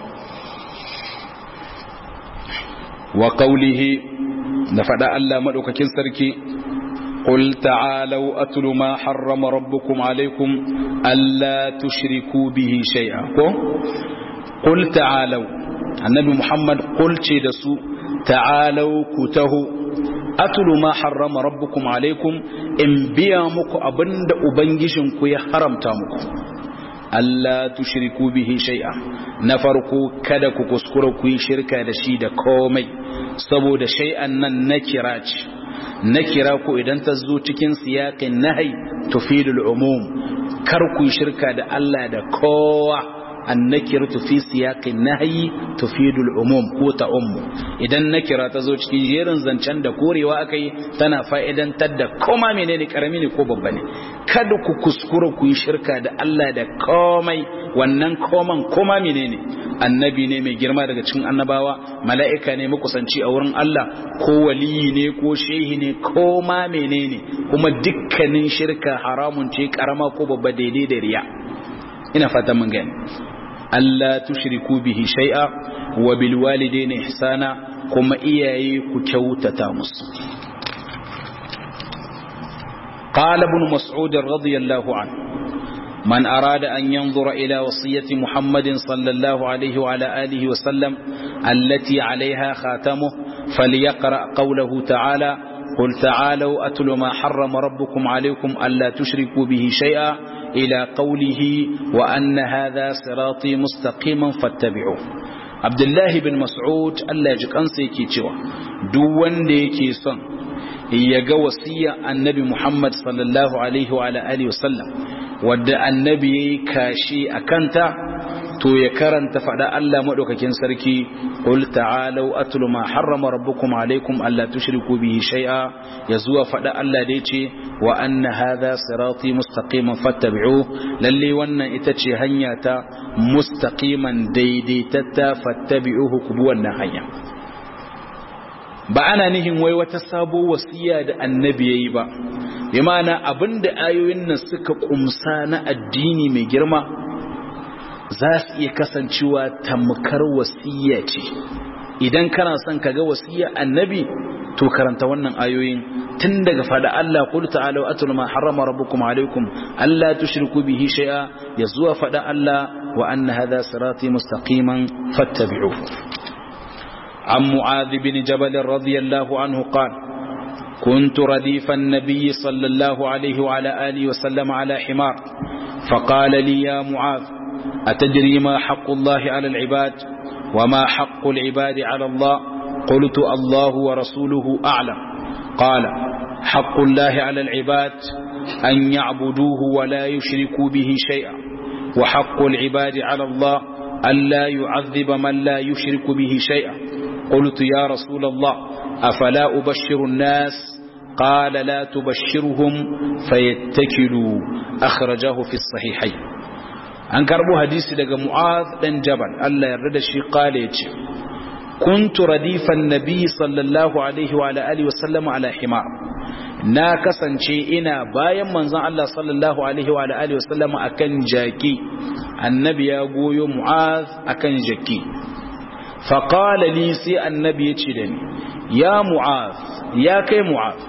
S1: wa qawlihi da fada Allah madaukakin sarki قل تعالوا أتل ما حرم ربكم عليكم ألا تشركوا به شيئا قل تعالوا النبي محمد قل دسو تعالوا كته أتل ما حرم ربكم عليكم إن بيامك أبند أبنجشنك يحرم تامك Allah tushriku bihi shay'a na farko kada ku kuskura ku yi shirka da shi da komai saboda shay'an nan na kira ce na kira ku idan ta zo cikin siyaƙin nahi tufidul umum kar ku shirka da Allah da kowa annakir fi siyaqin nahyi tufidul umum ko ta ummu idan nakira ta zo cikin jerin zancen da korewa akai tana fa'idantar da koma menene karami ne ko babba ne kada ku kuskura ku yi shirka da Allah da komai wannan koman koma menene annabi ne mai girma daga cikin annabawa mala'ika ne makusanci a wurin Allah ko waliyi ne ko shehi ne ko ma menene kuma dukkanin shirka haramun ce karama ko babba daidai da riya ina fata mun gani Allah tushriku bihi shay'a wa bil walidayni ihsana kuma iyaye ku kyautata musu قال ابن مسعود رضي الله عنه من أراد أن ينظر إلى وصية محمد صلى الله عليه وعلى آله وسلم التي عليها خاتمه فليقرأ قوله تعالى قل تعالوا أتل ما حرم ربكم عليكم ألا تشركوا به شيئا إلى قوله وأن هذا صراطي مستقيما فاتبعوه عبد الله بن مسعود الله يجيك أنسي كي تشوى دوان دي كي صن يجا وصية النبي محمد صلى الله عليه وعلى آله وسلم wadda annabi kashi a kanta to ya karanta faɗa Allah maɗaukakin sarki qul ta'alu atlu ma harrama rabbukum alaikum alla tushriku bihi shay'a ya zuwa faɗa Allah da yace wa anna hadha sirati mustaqiman fattabi'u lalle wannan ita ce hanya ta mustaqiman daidaitatta fattabi'uhu ku bi wannan hanya ba ana nihin wai wata sabo wasiya da annabi yayi ba bi ma'ana abinda ayoyin nan suka kumsa na addini mai girma za su iya kasancewa tamkar wasiya ce idan kana son ka ga wasiya annabi to karanta wannan ayoyin tun daga fada Allah qul ta'alu atul ma harrama rabbukum alaykum alla tushriku bihi shay'a ya zuwa fada Allah wa anna hadha sirati mustaqiman fattabi'uhu عن معاذ بن جبل رضي الله عنه قال كنت رديف النبي صلى الله عليه وعلى آله وسلم على حمار فقال لي يا معاذ أتدري ما حق الله على العباد وما حق العباد على الله قلت الله ورسوله أعلم قال حق الله على العباد أن يعبدوه ولا يشركوا به شيئا وحق العباد على الله ألا يعذب من لا يشرك به شيئا قلت يا رسول الله أفلا أبشر الناس قال لا تبشرهم فيتكلوا أخرجه في الصحيحين an karbo hadisi daga mu'az dan jabal Allah yarda da shi kale yace kuntu radifan nabi sallallahu alaihi wa ala alihi wa sallam ala himar na kasance ina bayan manzon Allah sallallahu alaihi wa ala alihi wa sallam akan jaki annabi ya goyo mu'az akan jaki faqala li sai annabi yace da ni ya mu'az ya kai mu'az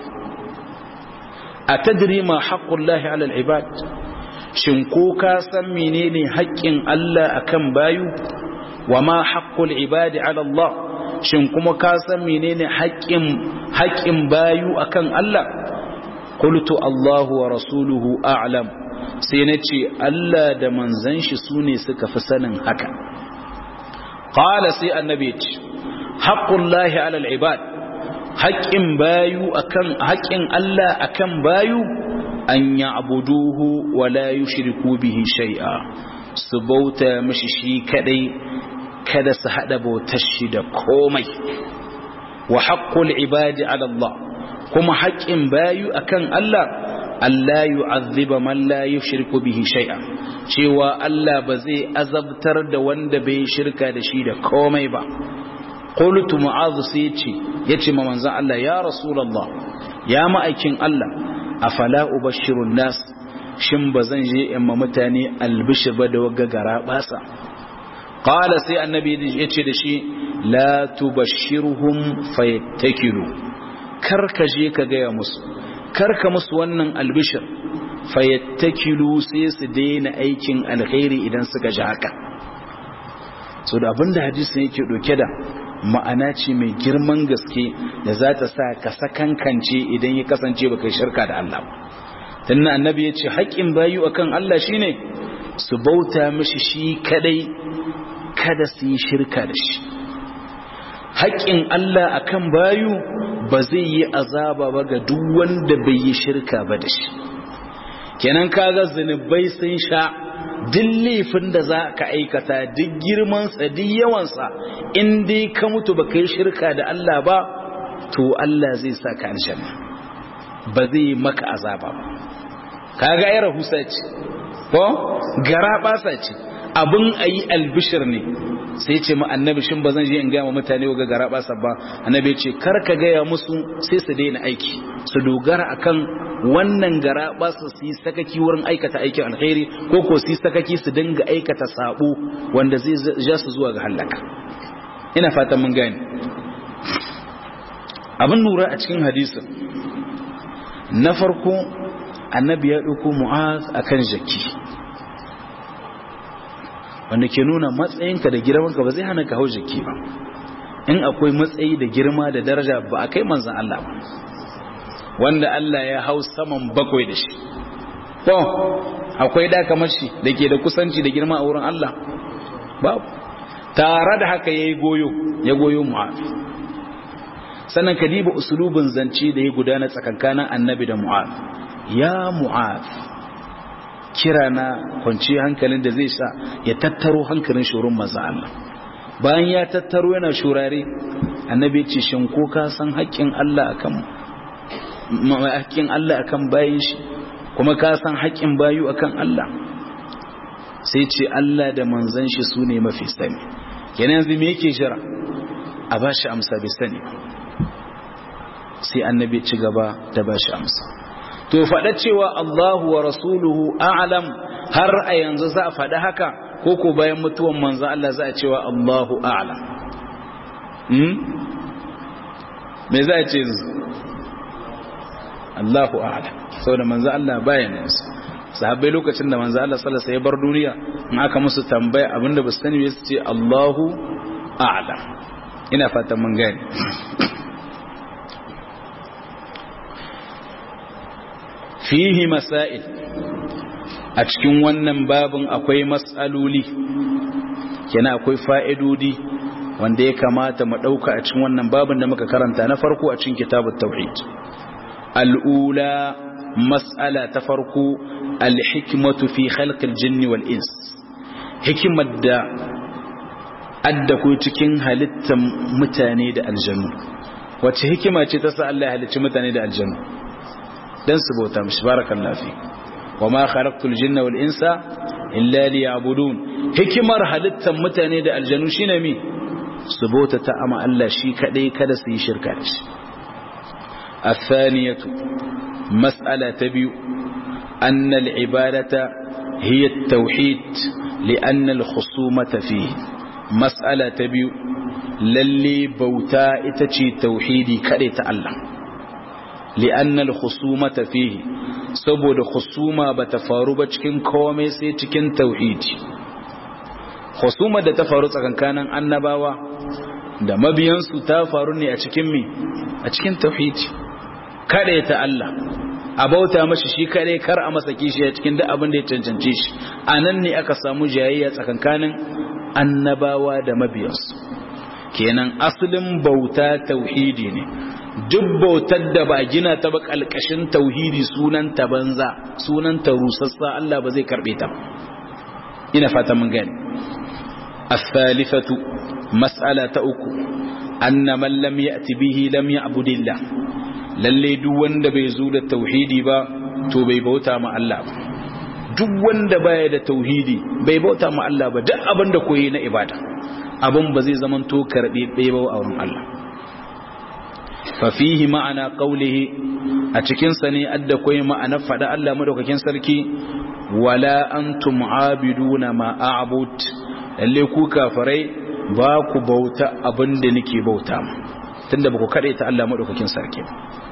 S1: atadri ma haqqullahi ala al-ibad shin ko ka san menene haƙƙin Allah akan bayu wa ma haqqul ibadi ala Allah shin kuma ka san menene haƙƙin haƙƙin bayu akan Allah qultu Allahu wa rasuluhu a'lam sai nace Allah da manzon shi sune suka fi sanin haka qala sai annabi ce haqqullahi ala al-ibad haƙƙin bayu akan haƙƙin Allah akan bayu an ya'buduhu wa la yushriku bihi shay'a su bauta mishi shi kadai kada su hada bautar shi da komai wa haqqul ibadi ala Allah kuma haƙƙin bayu akan Allah Allah yu'azziba man la yushriku bihi shay'a cewa Allah ba zai azabtar da wanda bai shirka da shi da komai ba qultu mu'adh sai yace yace ma manzon Allah ya rasulullah ya ma'aikin Allah afala ubashirun nas shin ba zan je in ma mutane albishir ba da wagga gara basa qala sai annabi ya ce da shi la tubashshirhum fayattakilu kar ka je ka gaya musu kar ka musu wannan albishir fayattakilu sai su daina aikin alkhairi idan suka ji haka so da abinda hadisin yake doke da ma'ana ce mai girman gaske da za ta sa ka sakankance idan ya kasance ba kai shirka da Allah ba tannan annabi ya ce haƙƙin bayu akan Allah shine su bauta mishi shi kadai kada su yi shirka da shi haƙƙin Allah akan bayu ba zai yi azaba ba ga duk wanda bai yi shirka ba da shi kenan kaga zunubai sun sha duk laifin da za ka aikata duk girmansa duk yawansa in dai ka mutu ba yi shirka da Allah ba to Allah zai sa ka aljanna ba zai yi maka azaba ba kaga ai rahusa ce ko gara basa ce abin ayi albishir ne sai ce ma annabi shin ba zan je in gaya wa mutane ga gara basa ba annabi ce kar ka gaya musu sai su daina aiki su dogara akan wannan gara ba su yi sakaki wurin aikata aikin alkhairi ko ko su yi sakaki su dinga aikata sabo wanda zai ja su zuwa ga halaka ina fatan mun gane abin lura a cikin hadisin na farko annabi ya ɗauko mu'az akan jaki wanda ke nuna matsayinka da girmanka ba zai hana ka hau jaki ba in akwai matsayi da girma da daraja ba a kai manzan Allah ba wanda Allah ya hau saman bakwai da shi to akwai da kamar shi da ke da kusanci da girma a wurin Allah babu tare da haka ya yi goyo ya goyo mu'afi sannan ka diba usulubin zance da ya gudana tsakankanin annabi da mu'afi ya mu'afi kira na kwanci hankalin da zai sa ya tattaro hankalin shurun maza Allah bayan ya tattaro yana shurare annabi ce shin ko ka san haƙƙin Allah akan haƙƙin Allah akan bayin shi kuma ka san haƙƙin bayu akan Allah sai ce Allah da manzon shi su ne mafi sani kenan yanzu me yake jira a ba shi amsa bai sani sai annabi ci gaba da ba shi amsa to faɗa cewa Allahu wa rasuluhu a'lam har a yanzu za a faɗa haka ko ko bayan mutuwan manzo Allah za a cewa Allahu a'lam hmm me za a ce yanzu Allahu a'lam saboda manzo Allah bayan yanzu sahabbai lokacin da manzo Allah sallallahu alaihi wasallam ya bar duniya in aka musu tambaya abinda ba su sani ba su ce Allahu a'lam ina fatan mun gane fihi masail a cikin wannan babin akwai matsaloli kenan akwai fa'idodi wanda ya kamata mu ɗauka a cikin wannan babin da muka karanta na farko a cikin kitabut tauhid al'ula mas'ala ta farko alhikmatu fi khalqil jinni wal ins hikimar da adda ko cikin halittar mutane da aljannu wacce hikima ce ta sa Allah ya halicci mutane da aljannu dan su bauta mishi barakallahu fi wama khalaqtul jinna wal insa illa liya'budun hikimar halittar mutane da aljanu shine mi su bauta ta ama Allah shi kadai kada su yi shirka da shi الثانية مسألة تبيو أن العبادة هي التوحيد لأن الخصومة فيه مسألة تبيو للي بوتا إتشي توحيدي كريت الله لأن الخصومة فيه saboda khusuma ba ta faru ba cikin komai sai cikin tauhidi khusuma da ta faru tsakankanin annabawa da mabiyansu ta faru ne a cikin mi a cikin tauhidi kada ta Allah a bauta mashi shi kare kar a masa kishi a cikin duk abin da ya cancance shi a nan ne aka samu jayayya tsakankanin annabawa da mabiyansu kenan asalin bauta tauhidi ne duk bautar da ba gina ta ba kalkashin tauhidi sunanta banza sunanta rusassa Allah ba zai karbe ta ina fata mun gani as-salifatu mas'ala ta uku anna man lam ya'ti bihi lam ya'budillah lalle duk wanda bai zo da tauhidi ba to bai bauta ma Allah ba duk wanda baya da tauhidi bai bauta ma Allah ba duk abin da koyi na ibada abin ba zai zaman to karbe bai ba a wurin Allah fa fihi ma'ana qawlihi a cikin sa ne adda koyi ma'ana fada Allah madaukakin sarki wala antum abiduna ma a'bud lalle ku kafirai ba ku bauta abinda nake bauta tunda ba ku kade ta Allah madaukakin sarki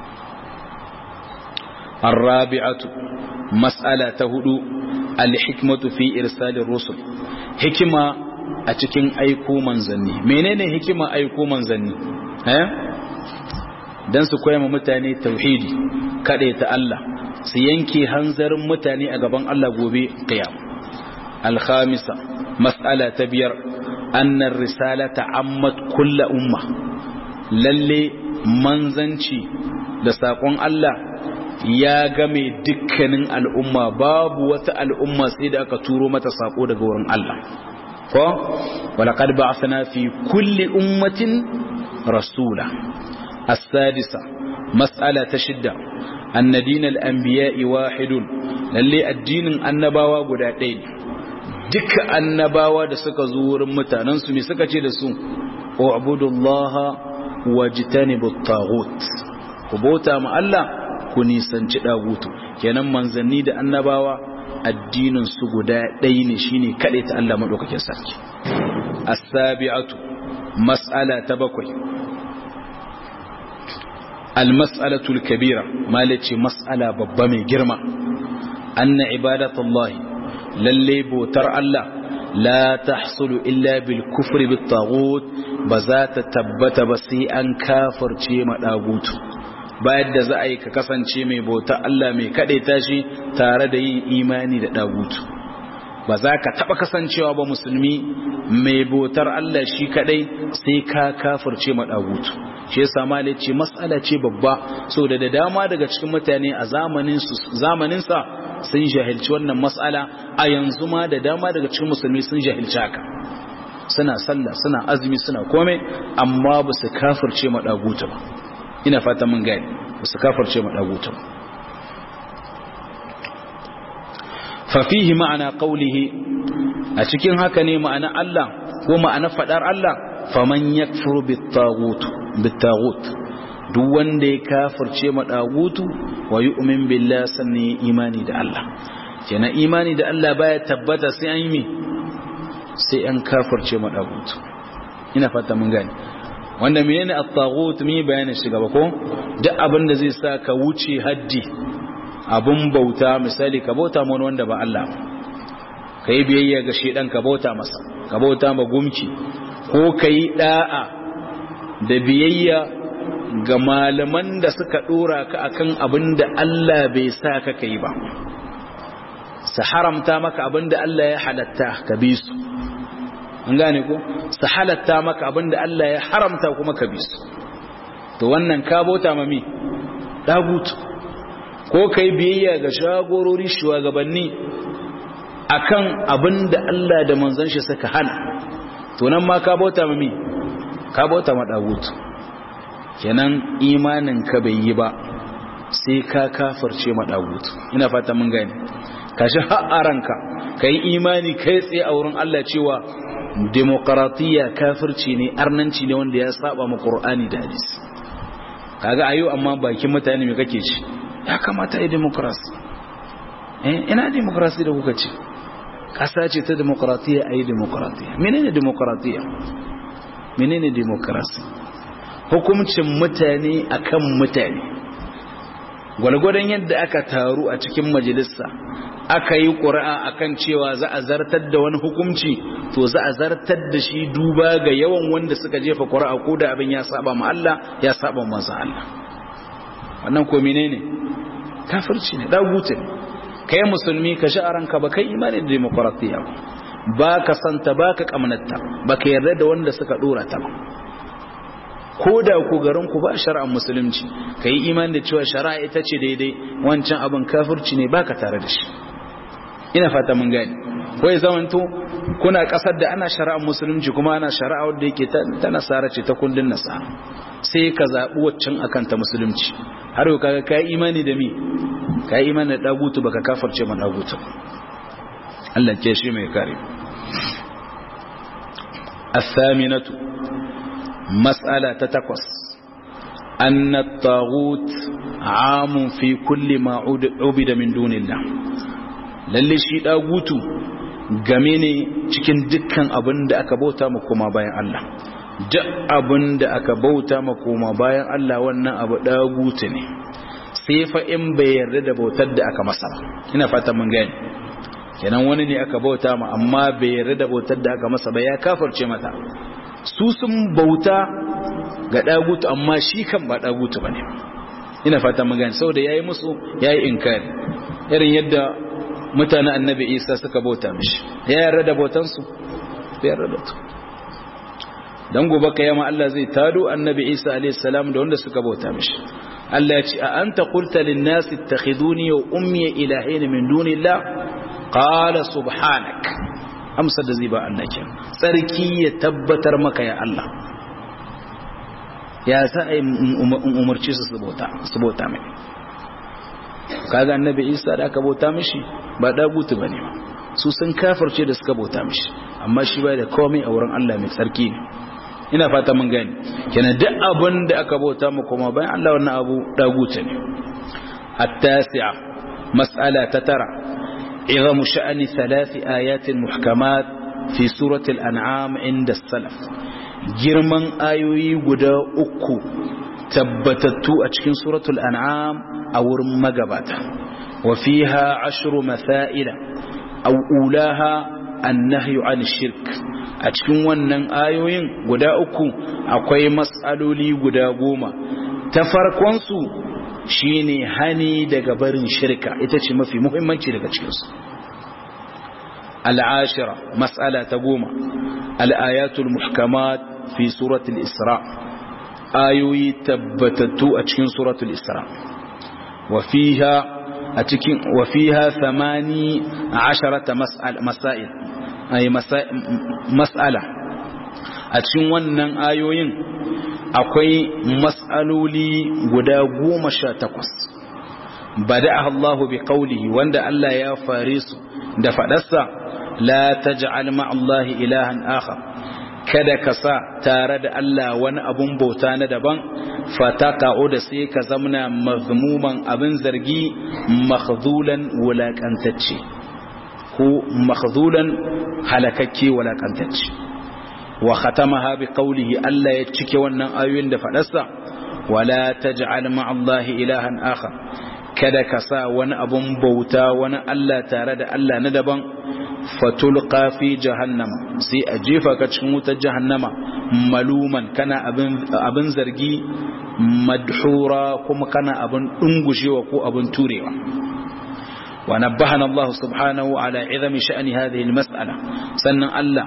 S1: الرابعة مسألة تهدو الحكمة في إرسال الرسل حكمة أتكين أيكو منزني منين حكمة أيكو منزني ها dan su koya ma mutane tauhidi kada ta Allah su yanke hanzarin mutane a gaban Allah gobe qiyam al-khamisa mas'ala ta biyar anna risalata ammat kullu umma lalle manzanci da sakon Allah ya game dukkanin al'umma babu wata al'umma sai da aka turo mata sako daga wurin Allah ko walaqad ba'athna fi kulli ummatin rasula as-sadisa mas'ala ta shidda anna dinal anbiya'i wahidun lalle addinin annabawa guda ɗaya duka annabawa da suka zo wurin mutanen su me suka ce da su u'budullaha wajtanibut taghut ku bauta ma Allah ku nisanci dagutu kenan manzanni da annabawa addinin su guda ɗaya ne shine kaɗai ta Allah madaukakin sarki as-sabi'atu mas'ala ta bakwai al-mas'alatu al-kabira malaci mas'ala babba mai girma anna ibadatullahi lalle botar Allah la tahsulu illa bil kufri bit taghut ba za ta tabbata ba sai an kafirce ma dagutu bayan da za a yi ka kasance mai bauta Allah mai kaɗaita shi tare da yin imani da ɗagutu ba za ka taɓa kasancewa ba musulmi mai bautar Allah shi kaɗai sai ka kafirce ma ɗagutu shi yasa malai ce matsala ce babba so da da dama daga cikin mutane a zamaninsa sun jahilci wannan matsala a yanzu ma da dama daga cikin musulmi sun jahilci haka suna sallah suna azumi suna komai amma ba su kafirce ma ɗagutu ba ina fata mun gani ba su kafarce ma dagutan fafihi ma'ana qawlihi a cikin haka ne ma'ana Allah ko ma'ana fadar Allah faman yakfuru bit-taghut bit-taghut duk wanda ya kafirce ma dagutu wa yu'min billahi sanni imani da Allah kenan imani da Allah baya tabbata sai an yi mi sai an kafirce ma dagutu ina fata mun gani wanda menene at-taghut mi bayanin shi gaba ko duk abin da zai sa ka wuce haddi abun bauta misali ka bauta ma wanda ba Allah kai biyayya ga shedan ka bauta masa ka bauta ma gumki ko kai da'a da biyayya ga malaman da suka dora ka akan abin da Allah bai sa ka kai ba su haramta maka abin da Allah ya halatta ka bi su an gane ko su halatta maka abinda Allah ya haramta kuma ka bi su to wannan ka bauta ma mi dagutu ko kai biyayya ga shagorori shugabanni akan abinda Allah da manzon shi suka hana to nan ma ka bauta ma mi ka bauta ma dagutu kenan imanin ka bai yi ba sai ka kafirce ma dagutu ina fata mun gane kashi har ranka kai imani kai tsaye a wurin Allah cewa demokaratiyya kafirci ne arnanci ne wanda ya saba ma qur'ani da hadisi kaga ayo amma bakin mutane me kake ci ya kamata ai demokrasi eh ina demokrasi da kuka ce kasa ce ta demokratiya ai demokratiya menene demokratiya menene demokrasi hukuncin mutane akan mutane gwalgwadon yadda aka taru a cikin majalisa aka yi ƙura'a akan cewa za a zartar da wani hukunci to za a zartar da shi duba ga yawan wanda suka jefa ƙura'a ko da abin ya saba ma Allah ya saba masa Allah wannan ko menene kafirci ne dagutu ne kai musulmi ka shi a ranka ba kai imani da demokratiya ba ka santa ba ka kamnatta ba ka yarda da wanda suka dora ta ba ko da ku garin ku ba shari'ar musulunci ka yi imani da cewa shari'a ita ce daidai wancan abin kafirci ne ba ka tare da shi ina fata mun gani ko ya zamanto kuna kasar da ana shari'ar musulunci kuma ana shari'a wadda yake ta nasara ce ta kundin nasara sai ka zaɓi waccan akan ta musulunci har yau kaga kai imani da mi kai imani da dagutu baka kafirce man dagutu Allah ke shi mai kare الثامنة مسألة تتقص anna at-taghut amun fi kulli ma ubida min dunillah lalle shi dagutu game ne cikin dukkan abin da aka bauta ma kuma bayan Allah duk abin da aka bauta ma kuma bayan Allah wannan abu dagutu ne sai fa in bai yarda da bautar da aka masa ba ina fata mun gani kenan wani ne aka bauta ma amma bai yarda da bautar da aka masa ba ya kafarce mata su sun bauta ga dagutu amma shi kan ba dagutu bane ina fata mun gani saboda yayi musu yayi inkari irin yadda mutanen annabi Isa suka bauta mishi ya yarda da bautan su bai yarda da su dan gobe kiyama Allah zai tado annabi Isa alayhi salam da wanda suka bauta mishi Allah ya ce a anta qulta lin nasi ittakhiduni wa ummi ilahin min dunillah qala subhanak amsa da zai ba annake sarki ya tabbatar maka ya Allah ya sa ai umarci su su bauta mai kaga annabi Isa da aka bauta mishi ba dagutu bane su sun kafirce da suka bauta mishi amma shi bai da komai a wurin Allah mai tsarki ne ina fata mun gani kenan duk abin da aka bauta mu kuma bayan Allah wannan abu dagutu ne at-tasi'a mas'ala ta tara عظم شأن ثلاث آيات محكمات في سورة الأنعام عند السلف جرمان آيوي قدا أكو تبتتو أتشكين سورة الأنعام أو رمقباتا وفيها عشر مثائل أو أولاها النهي عن الشرك أتشكين ونن آيوين قدا أكو أقوي مسألولي قدا قوما تفرقونسو shine hani daga barin shirka ita ce mafi muhimmanci daga cikinsu al'ashira mas'ala ta goma al'ayatul muhkamat fi suratul isra ayoyi tabbatattu a cikin suratul isra wafiha a cikin wafiha thamani asharata masail ay mas'ala a cikin wannan ayoyin akwai mas'aloli guda goma sha takwas bada'aha Allahu bi qawlihi wanda Allah ya fare su da fadarsa la taj'al ma'allahi ilahan akhar kada ka sa tare da Allah wani abun bauta na daban fataqa'u da sai ka zamna mazmuman abin zargi makhzulan wulakantacce ko makhzulan halakakke wulakantacce wa khatamaha bi qawlihi Allah ya cike wannan ayoyin da fadarsa wala taj'al ma'allahi ilahan akhar kada ka sa wani abun bauta wani Allah tare da Allah na daban fatulqa fi jahannama sai a jefa ka cikin wutar jahannama maluman kana abin abin zargi madhura kuma kana abin dungushewa ko abin turewa ونبهنا الله سبحانه على عظم شأن هذه المسألة سنن الله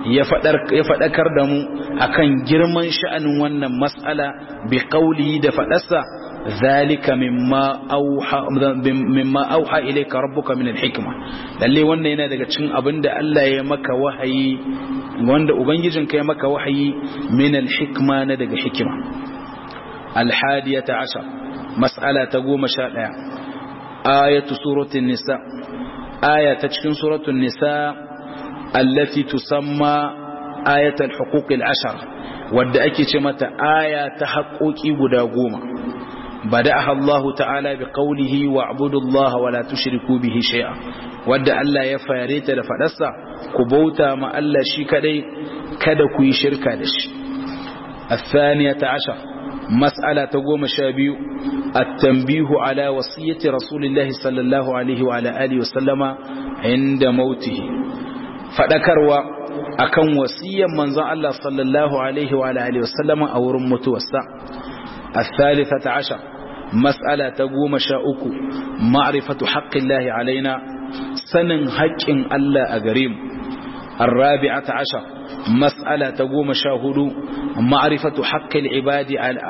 S1: يفدكر دمو أكن جرمان شأن ون مسألة بقوله دفدسا ذلك مما أوحى مما أوحى إليك ربك من الحكمة lalle wannan yana daga cikin abin da Allah ya maka wahayi wanda ubangijinka ya maka wahayi min al-hikma na daga hikima al-hadiyata ashar mas'ala ta goma sha ɗaya آية سورة النساء آية تشكين سورة النساء التي تسمى آية الحقوق العشر ودأكي شمت آية تحقوكي بداغوما بدأها الله تعالى بقوله واعبدوا الله ولا تشركوا به شيئا ودى ألا يفاريت لفلسا كبوتا ما ألا شيكدي كدكوي شركا لش الثانية عشر مسألة تقوم شابيو التنبيه على وصية رسول الله صلى الله عليه وعلى آله وسلم عند موته فذكروا أكن وصية منزع الله صلى الله عليه وعلى آله وسلم أو رمت وسع الثالثة عشر مسألة تقوم شاؤك معرفة حق الله علينا سنن حق الله أقريم الرابعة عشر مسألة تقوم شاهد معرفة حق العباد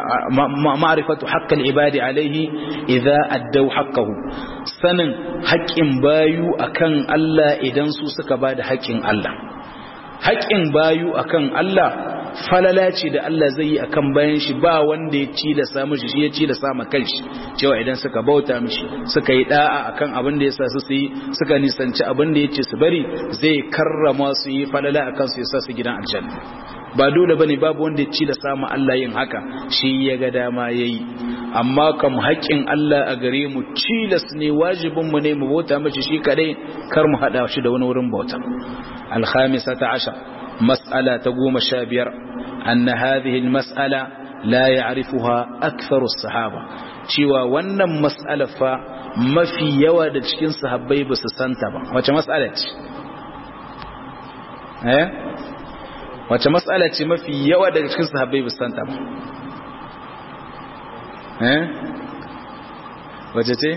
S1: معرفة حق العباد عليه إذا أدوا حقه سنن حق بايو أكن الله إذن سوسك بعد حق الله حق بايو أكن الله falala ce da Allah zai yi akan bayan shi ba wanda ya ci da samu shi shi ya ci da sama kanshi cewa idan suka bauta mishi suka yi da'a akan abin da yasa su yi suka nisanci abin da yace su bari zai karrama su yi falala akan su yasa su gidan aljanna ba dole bane babu wanda ya ci da samu Allah yin haka shi ya ga dama yayi amma kam haƙƙin Allah a gare mu cilas ne wajibin mu ne mu bauta mishi shi kadai kar mu hada shi da wani wurin bauta al-khamisata ashar mas'ala ta goma sha biyar anna hadhihi al-mas'ala la ya'rifuha aktharu as-sahaba cewa wannan mas'ala fa mafi yawa da cikin sahabbai ba su santa ba wace mas'ala ce eh wace mas'ala ce mafi yawa daga cikin sahabbai ba su santa ba eh wace ce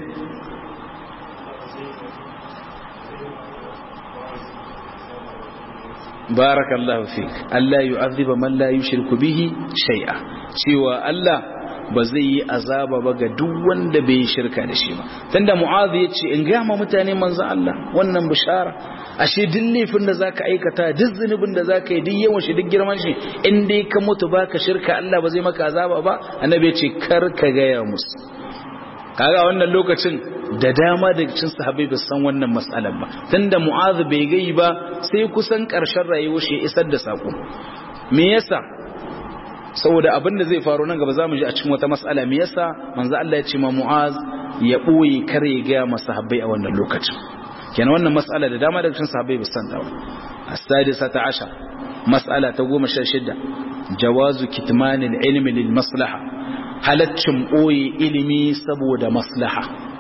S1: barakallahu fik Allah yu'adhiba man la yushriku bihi shay'a cewa Allah ba zai yi azaba ba ga duk wanda bai yi shirka da shi ba tunda mu'adh yace in ga ma mutane manzo Allah wannan bishara ashe duk laifin da zaka aikata duk zunubin da zaka yi duk yawan shi duk girman shi in dai ka mutu baka shirka Allah ba zai maka azaba ba annabi yace kar ka ga ya musu kaga wannan lokacin da dama daga cikin sahabbai ba san wannan matsalar ba tunda mu'adh bai gai ba sai kusan karshen rayuwar shi isar da sako me yasa saboda abin da zai faru nan gaba zamu ji a cikin wata mas'ala me yasa manzo Allah ya ce ma mu'adh ya boye kare ya ga masahabbai a wannan lokacin kenan wannan mas'ala da dama daga cikin sahabbai ba san ta ba as-sadisata ashar mas'ala ta 16 jawazu kitmanil ilmi lil maslaha halaccin ɓoye ilimi saboda maslaha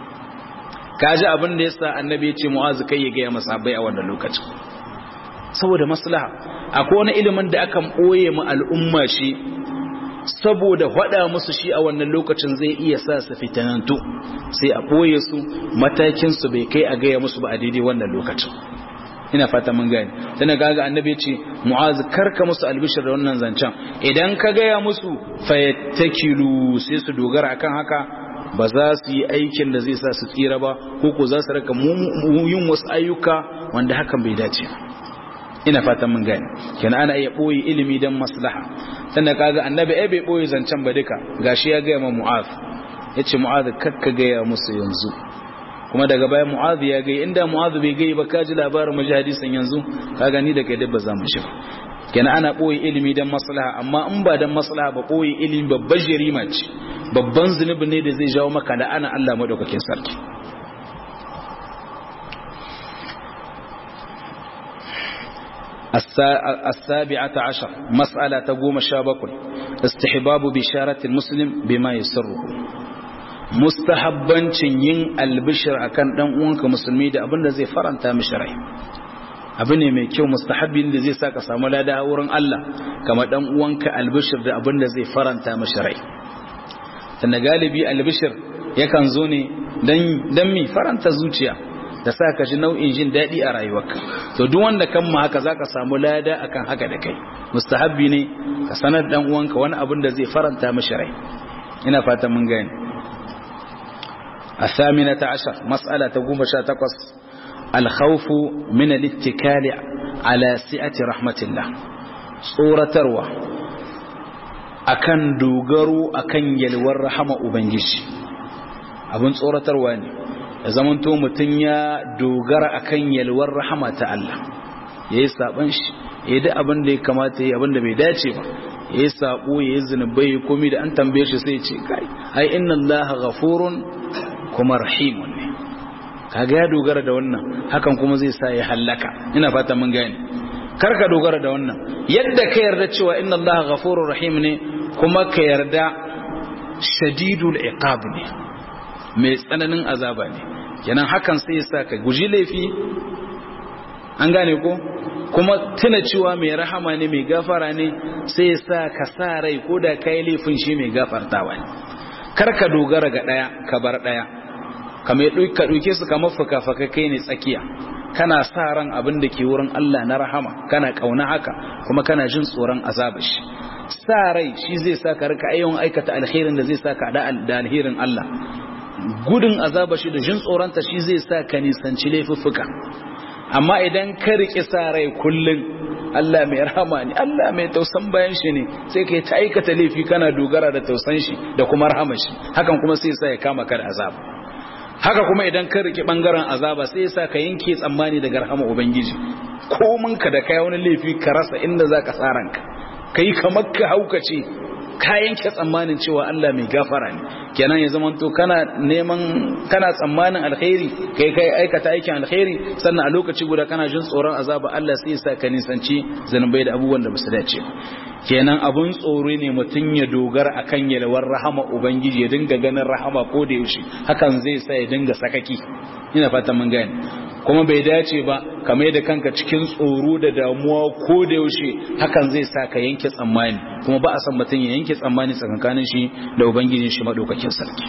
S1: kaji abin da yasa annabi ya ce mu'azu kai ya gaya masabai a wannan lokacin saboda maslaha akwai wani ilimin da akan ɓoye mu al'umma shi saboda faɗa musu shi a wannan lokacin zai iya sa su fitanantu sai a ɓoye su matakin su bai kai a gaya musu ba a daidai wannan lokacin ina fata mun gani tana gaga annabi ya ce mu'az karka musu albishir da wannan zancen idan ka gaya musu fayattakilu sai su dogara akan haka ba za su yi aikin da zai sa su tsira ba ko ko za su raka yin wasu ayyuka wanda hakan bai dace ina fata mun gani kenan ana iya boye ilimi dan maslaha tana kaga annabi ai bai boye zancen ba duka gashi ya gaya ma mu'az yace mu'az kakka gaya musu yanzu kuma daga bayan mu'adhu ya gai inda mu'adhu bai gai ba kaji labarin maji hadisin yanzu ka gani da kai dabba zamu shi kenan ana boye ilimi dan maslaha amma in ba dan maslaha ba boye ilimi babban jarima ce babban zunubi ne da zai jawo maka da ana Allah madaukakin sarki السابعة عشر مسألة تقوم الشابك استحباب بشارة المسلم بما يسره mustahabbancin yin albishir akan dan uwanka musulmi da abin da zai faranta mishi rai abu ne mai kyau mustahabbin da zai saka samu lada wurin Allah kama dan uwanka albishir da abin da zai faranta mishi rai tunda galibi albishir yakan zo ne dan dan mi faranta zuciya da sa ka ji nau'in jin daɗi a rayuwarka to duk wanda kan ma haka zaka samu lada akan haka da kai mustahabbi ne ka sanar dan uwanka wani abin da zai faranta mishi rai ina fata mun gane الثامنة عشر مسألة تقوم شاتقص الخوف من الاتكال على سعة رحمة الله صورة تروى akan dogaro akan yalwar rahama ubangiji abin tsoratarwa ne ya zamanto mutum ya dogara akan yalwar rahama ta Allah ya yi saɓon shi ya yi abin da ya kamata ya yi abin da bai dace ba ya yi saɓo ya yi zunubai ya komi da an tambaye shi sai ce kai ai inna Allah ghafurun kuma rahimun ne kaga ya dogara da wannan hakan kuma zai sa ya hallaka ina fata mun gane karka dogara da wannan yadda ka yarda cewa inna Allah ghafurur rahim ne kuma ka yarda shadidul iqab ne mai tsananin azaba ne kenan hakan sai ya sa ka guji laifi an gane ko kuma tuna cewa mai rahama ne mai gafara ne sai ya sa ka sa rai ko da kai laifin shi mai gafartawa ne karka dogara ga daya ka bar daya kamar ka ɗauke su kamar fuka-fuka kai ne tsakiya kana sa ran abin da ke wurin Allah na rahama kana ƙauna haka kuma kana jin tsoron azaba shi sa rai shi zai sa ka rika ayyukan aikata alherin da zai sa ka da alherin Allah gudun azaba shi da jin tsoronta shi zai sa ka nisanci laifuffuka amma idan ka riƙe sa rai kullum Allah mai rahama ne Allah mai tausan bayan shi ne sai kai ta aikata laifi kana dogara da tausan shi da kuma rahama shi hakan kuma sai sa ya kama ka da azaba haka kuma idan ka rike bangaren azaba sai sa ka yanke tsammani daga rahama ubangiji komin ka da kai wani laifi ka rasa inda zaka tsaranka kai kamar ka haukace ka yanke tsammanin cewa Allah mai gafara ne kenan ya zama to kana neman kana tsammanin alkhairi kai kai aikata aikin alkhairi sannan a lokaci guda kana jin tsoron azaba Allah sai ya sa ka nisanci zanubai da abubuwan da basu dace kenan abun tsoro ne mutum ya dogara akan yalwar rahama ubangiji ya dinga ganin rahama ko da yaushe hakan zai sa ya dinga sakaki ina fatan mun gane kuma bai dace ba kamar da kanka cikin tsoro da damuwa ko da yaushe hakan zai sa ka yanke tsammani kuma ba a san mutum ya yanke tsammani tsakankanin shi da ubangijin shi madaukakin sarki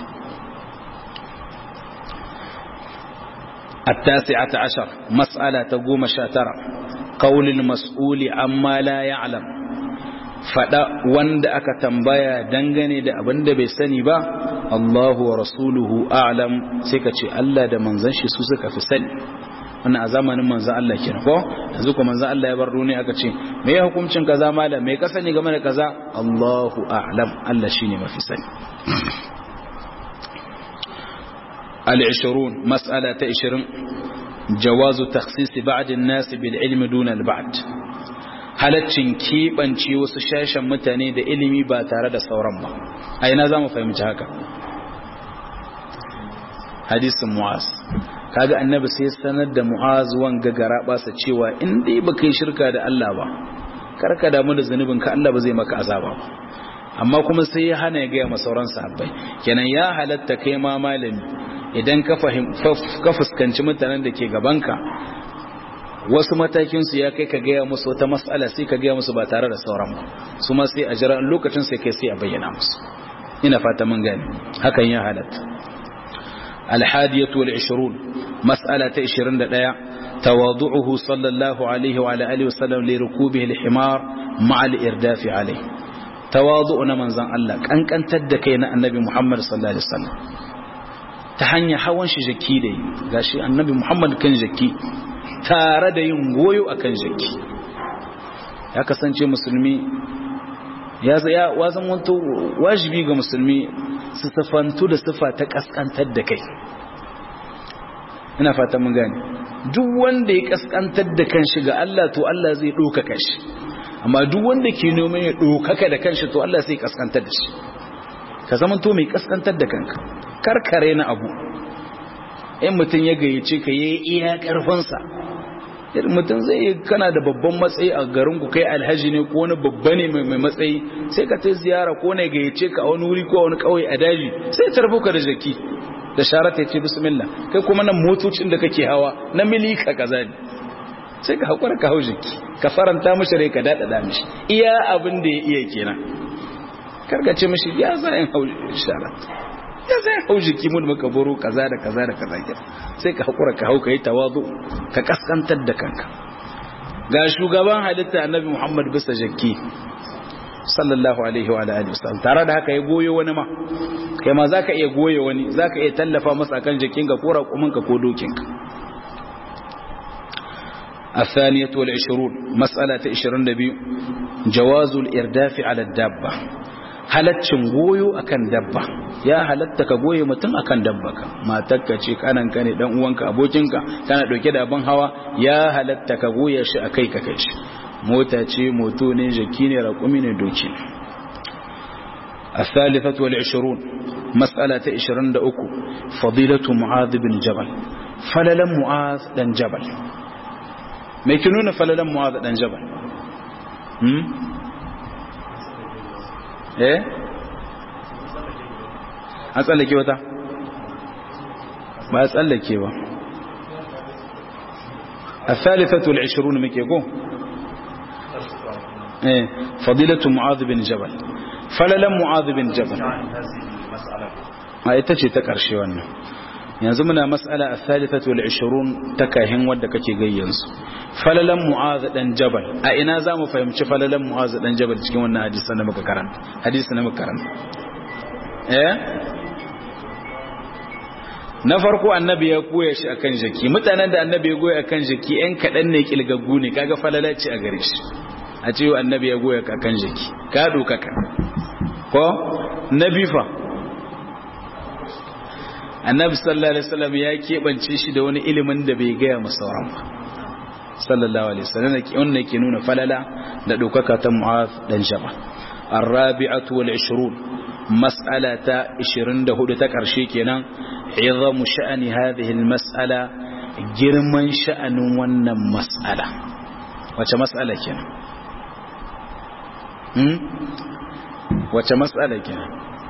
S1: التاسعة عشر مسألة قوم شاترة قول المسؤول عما لا يعلم fada wanda aka tambaya dangane da abin da bai sani ba Allahu wa rasuluhu a'lam sai ka ce Allah da manzon shi su suka fi sani wannan a zamanin manzon Allah kenan ko yanzu ko manzon Allah ya bar duniya aka ce me ya hukuncin kaza malam me ka sani game da kaza Allahu a'lam Allah shine mafi sani al-20 mas'ala ta 20 jawazu takhsis ba'd an-nas bil ilmi duna al-ba'd halaccin keɓance wasu shashen mutane da ilimi ba tare da sauran ba a ina za mu fahimci haka hadisin mu'az kaga annabi sai sanar da mu'az wanga gara basa cewa in dai baka yi shirka da Allah ba karka damu da zunubin ka Allah ba zai maka azaba ba amma kuma sai ya hana ya gaya masauran sahabbai kenan ya halatta kai ma malami idan ka fahim ka fuskanci mutanen da ke gabanka wasu matakinsu ya kai ka gaya musu wata matsala sai ka gaya musu ba tare da sauran ba su ma sai a jira lokacin sai kai sai a bayyana musu ina fata mun gani hakan ya halatta alhadiyatu wal 20 mas'ala ta 21 tawadu'uhu sallallahu alaihi wa ala alihi wasallam li rukubihi al-himar ma'a al-irdaf alayhi tawadu'u na manzon Allah kankantar da kai na annabi Muhammad sallallahu alaihi wasallam ta hanyar hawan shi jaki da gashi annabi Muhammad kan jaki tare da yin goyo a kan jaki ya kasance musulmi ya zaya wazan wanto wajibi ga musulmi su safantu da sifa ta kaskantar da kai ina fata mun gane duk wanda ya kaskantar da kanshi ga Allah to Allah zai ɗaukaka shi amma duk wanda ke neman ya ɗaukaka da kanshi to Allah zai kaskantar da shi ka zama to mai kaskantar da kanka karkare na abu in mutum ya gayyace ka yi iya ƙarfinsa mutum zai yi kana da babban matsayi a garin ku kai alhaji ne ko wani babba ne mai matsayi sai ka ta ziyara ko ne gayyace ka a wani wuri ko wani kauye a daji sai tarbo ka da jaki da sharata ya ce bismillah kai kuma nan motocin da kake hawa na milika kaza ne sai ka hakura ka hau jaki ka faranta mishi rai ka daɗaɗa mishi iya abin da ya iya kenan karkace mishi ya za in hau sharata ya zai hau jiki mun maka baro kaza da kaza da kaza ke sai ka hakura ka hau kai tawazu ka kaskantar da kanka ga shugaban halitta annabi Muhammad bisa jakki sallallahu alaihi wa alihi wasallam tare da haka ya goyo wani ma kai ma zaka iya goyo wani zaka iya tallafa masa kan jakin ka ko raƙumin ka ko dokin ka الثانية والعشرون مسألة عشرين دبي جواز الإرداف على الدابة halaccin goyo akan dabba ya halatta ka goye mutum akan dabba ka matarka ce kanan ka ne dan uwanka abokinka kana dauke da abin hawa ya halatta ka goya shi akai ka kai shi mota ce moto ne jaki ne raƙumi ne doki الثالثة والعشرون مسألة عشرين دأكو فضيلة معاذ بن جبل فللا معاذ بن جبل ما يكونون فللا معاذ بن جبل eh an tsallake wata ba a tsallake ba الثالثة والعشرون مكيكو ايه فضيلة معاذ بن جبل فللا معاذ بن جبل ما يتجي تكرشي وانا yanzu muna mas'ala a thalithatu wal 20 takahin wadda kake gayyansu falalan mu'az dan jabal a ina zamu fahimci falalan mu'az dan jabal cikin wannan hadisi na muka karanta hadisi na muka karanta eh na farko annabi ya koya shi akan jaki mutanen da annabi ya goya akan jaki ɗan kaɗan ne kilgaggu ne kaga falalaci a gare shi a ce annabi ya goya akan jaki ka dokaka ko na bifa annabi sallallahu alaihi wasallam ya keɓance shi da wani ilimin da bai gaya masa sauran ba sallallahu alaihi wasallam wannan ke nuna falala da dokaka ta mu'az dan jaba الرابعة والعشرون مسألة عشرين دهود تكرشي كنا عظم شأن هذه المسألة جرمان شأن ون مسألة وش مسألة كنا وش مسألة كنا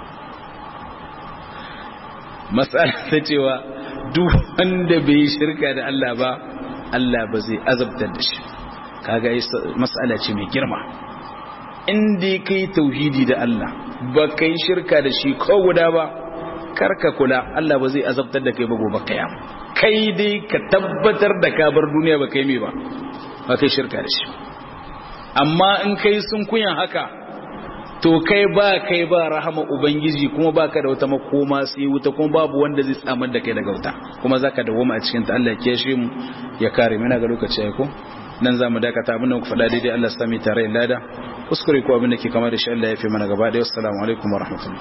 S1: مسألة تجوا duk wanda bai shirka da Allah ba Allah ba zai azabtar da shi kaga mas'ala ce mai girma inda kai tauhidi da Allah ba kai shirka da shi ko guda ba karka kula Allah ba zai azabtar da kai ba gobe kiyama kai dai ka tabbatar da ka bar duniya ba kai me ba ba kai shirka da shi amma in kai sun kuyan haka to kai ba kai ba rahama ubangiji kuma baka da wata makoma sai wuta kuma babu wanda zai tsamar da kai daga wuta kuma zaka dawoma a cikin ta Allah ya kiyashe mu ya kare mu ina ga lokaci ai ko nan za mu dakata abin da muka faɗa daidai Allah sami tare lada kuskure ko abin da ke kama da shi Allah ya fi mana gaba ɗaya assalamu alaikum wa rahmatullahi